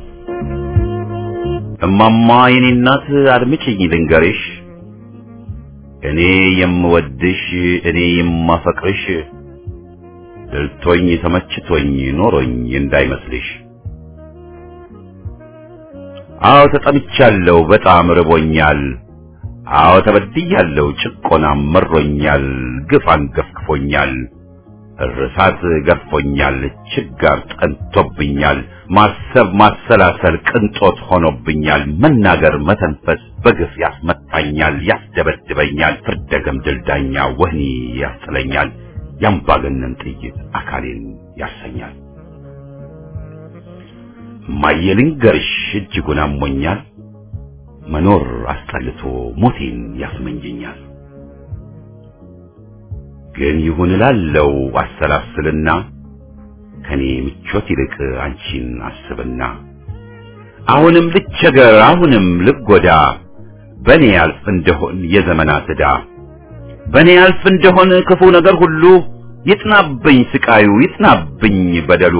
እማማ የኔ እናት አድምጪኝ ልንገርሽ፣ እኔ የምወድሽ እኔ የማፈቅርሽ ድልቶኝ ተመችቶኝ ኖሮኝ እንዳይመስልሽ። አዎ ተጠምቻለሁ፣ በጣም ርቦኛል። አዎ ተበድያለሁ፣ ጭቆናም መሮኛል፣ ግፍ አንገፍግፎኛል፣ እርሳት ገርፎኛል፣ ችጋር ጠንቶብኛል፣ ማሰብ ማሰላሰል ቅንጦት ሆኖብኛል፣ መናገር መተንፈስ በግፍ ያስመታኛል፣ ያስደበድበኛል፣ ፍርደ ገምድል ዳኛ ወህኒ ያስጥለኛል፣ የአምባገነን ጥይት አካሌን ያሰኛል። እማዬ ልንገርሽ እጅጉን አሞኛል፣ መኖር አስጠልቶ ሞቴን ያስመኘኛል። ግን ይሁን እላለው አሰላስልና ከኔ ምቾት ይልቅ አንቺን አስብና አሁንም ልቸገር አሁንም ልጎዳ በኔ ያልፍ እንደሆን የዘመናት ዕዳ በኔ ያልፍ እንደሆን ክፉ ነገር ሁሉ ይጥናብኝ ስቃዩ ይጥናብኝ በደሉ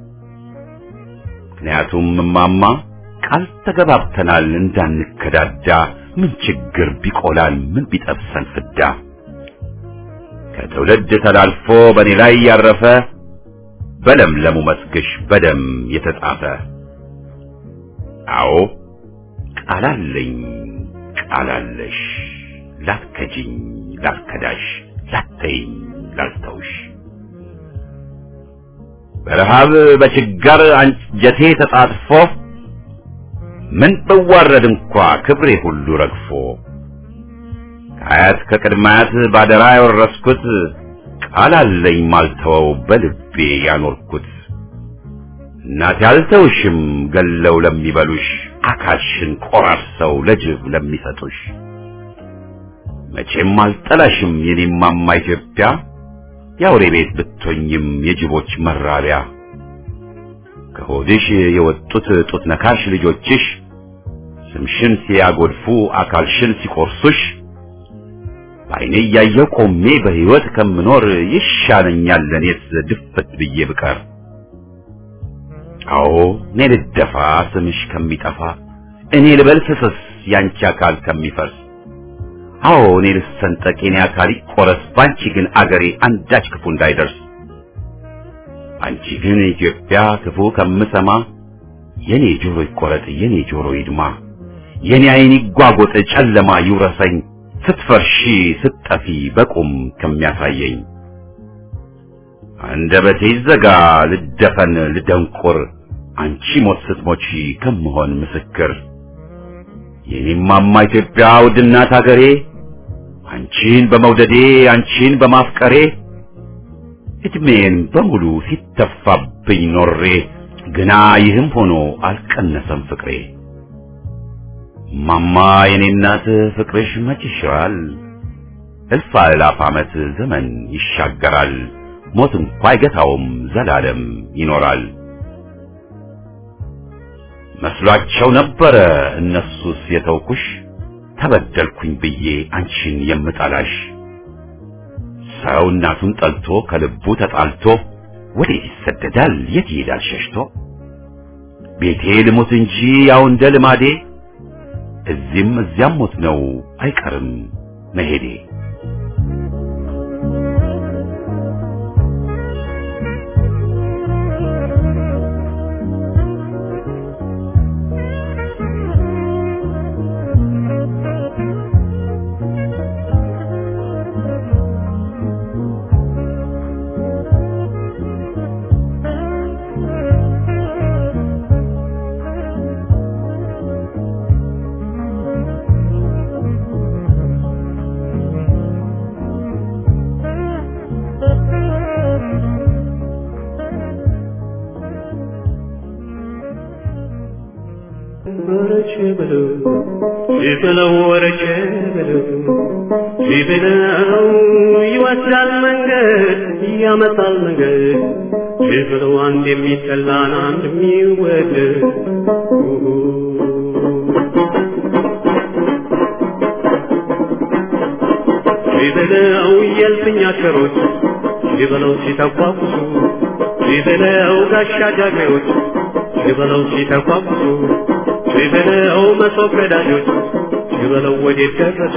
ምክንያቱም እማማ ቃል ተገባብተናል እንዳንከዳዳ ምን ችግር ቢቆላል ምን ቢጠብሰን ፍዳ ከትውልድ ተላልፎ በኔ ላይ ያረፈ በለምለሙ መስግሽ በደም የተጻፈ አዎ ቃላለኝ ቃላለሽ ላትከጂኝ ላትከዳሽ ላተይኝ ላልተውሽ በረሃብ በችጋር አንጀቴ ተጣጥፎ ምን ብዋረድ እንኳ ክብሬ ሁሉ ረግፎ ከአያት ከቅድማያት ባደራ ያወረስኩት ቃል አለኝ ማልተወው በልቤ ያኖርኩት እናቴ አልተውሽም ገለው ለሚበሉሽ አካልሽን ቆራርሰው ለጅብ ለሚሰጡሽ መቼም አልጠላሽም የኔማማ ኢትዮጵያ የአውሬ ቤት ብትሆኝም የጅቦች መራቢያ ከሆድሽ የወጡት ጡት ነካሽ ልጆችሽ ስምሽን ሲያጎድፉ አካልሽን ሲቆርሱሽ በዓይኔ እያየሁ ቆሜ በሕይወት ከምኖር ይሻለኛል ለእኔስ ድፍት ብዬ ብቀር። አዎ እኔ ልደፋ ስምሽ ከሚጠፋ እኔ ልበል ፍስስ ያንቺ አካል ከሚፈርስ አዎ እኔ ልሰንጠቅ የኔ አካል ይቆረስ ባንቺ ግን አገሬ አንዳች ክፉ እንዳይደርስ አንቺ ግን ኢትዮጵያ ክፉ ከምሰማ የኔ ጆሮ ይቆረጥ የኔ ጆሮ ይድማ የኔ ዓይን ይጓጎጥ ጨለማ ይውረሰኝ ስትፈርሺ ስትጠፊ በቁም ከሚያሳየኝ አንደበቴ ይዘጋ ልደፈን ልደንቁር አንቺ ሞት ስትሞቺ ከምሆን ምስክር የኔማማ ኢትዮጵያ ውድናት አገሬ አንቺን በመውደዴ አንቺን በማፍቀሬ እድሜን በሙሉ ሲተፋብኝ ኖሬ ግና ይህም ሆኖ አልቀነሰም ፍቅሬ ማማ የኔ እናት ፍቅርሽ መች ይሽራል እልፍ አእላፍ ዓመት ዘመን ይሻገራል ሞት እንኳ አይገታውም ዘላለም ይኖራል መስሏቸው ነበረ እነሱስ የተውኩሽ ተበደልኩኝ ብዬ አንቺን የምጠላሽ ሰው እናቱን ጠልቶ ከልቡ ተጣልቶ ወዴት ይሰደዳል የት ይሄዳል ሸሽቶ ቤቴ ልሞት እንጂ ያው እንደ ልማዴ እዚህም እዚያም ሞት ነው አይቀርም መሄዴ ወረቼ በለው ሲበለው ወረቼ በለው ሲበለው ይወስዳል መንገድ ያመጣል መንገድ ሲበለው አንድ የሚጠላን አንድ የሚወደድ ሲበለው የልፍኝ አሸሮች ሲበለው ሲተቋቁሱ ሲበለው ጋሻ ጃግሬዎች ሲበለው ሲተቋቁሱ ሲበለው መሶብ ቀዳጆች ሲበለው ወዴት ደረሱ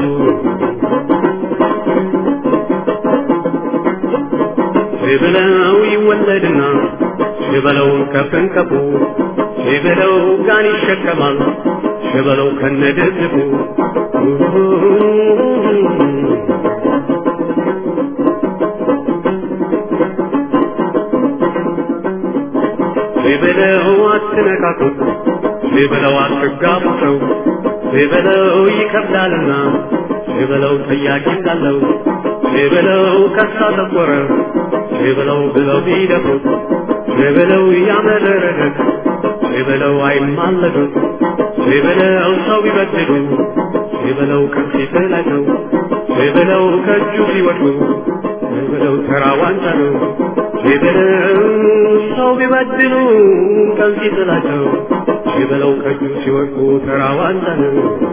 ሲበለው ይወለድና ሲበለው ከፍን ከፉ ሲበለው ጋን ይሸከማል ሲበለው ከነደዝቡ ሲበለው አትነካኩት ሲበለው አትጋቡ ሰው ሲበለው ይከብዳልና ሲበለው ጠያቂ እንዳለው ሲበለው ከሳ ጠቆረ ሲበለው ብለው ቢደፍሩት ሲበለው ያመረረለት ሲበለው አይማለዱት ሲበለው ሰው ቢበድሉ ሲበለው ቀን ሲጥላቸው ሲበለው ከእጁ ሲወድቁ ሲበለው ተራ ዋንጫ ነው ሲበለው ሰው ቢበድሉ ቀን ሲጥላቸው ሲበለው ከእጁ ሲወድቁ ተራ ዋንጫ ነው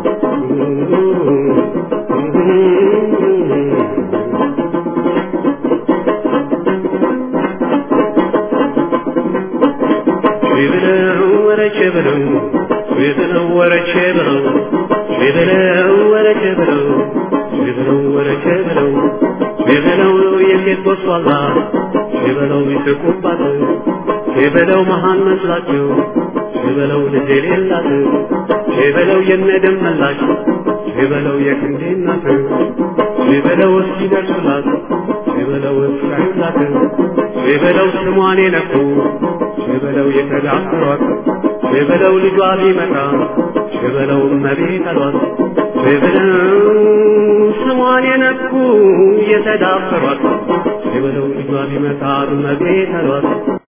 ሲበለው ወረቼ ብለው ሲበለው ወረቼ ብለው ሲበለው ወረቼ ብለው ሲበለው ወረቼ ብለው ሲበለው የሴት ቦሷላ ሲበለው ይስቁባት ሲበለው መሃን መስላቸው ሲበለው ልጅ የሌላት ሲበለው የነደም መላሽ ሲበለው የክንዴ እናት ሲበለው እስኪደርሱላት ሲበለው እስካዩላት ሲበለው ስሟን የነኩ ሲበለው የተዳፈሯት ሲበለው ልጇ ቢመጣ ሲበለው እመቤት አሏት ሲበለው ስሟን የነኩ የተዳፈሯት ሲበለው ልጇ ቢመጣ እመቤት አሏት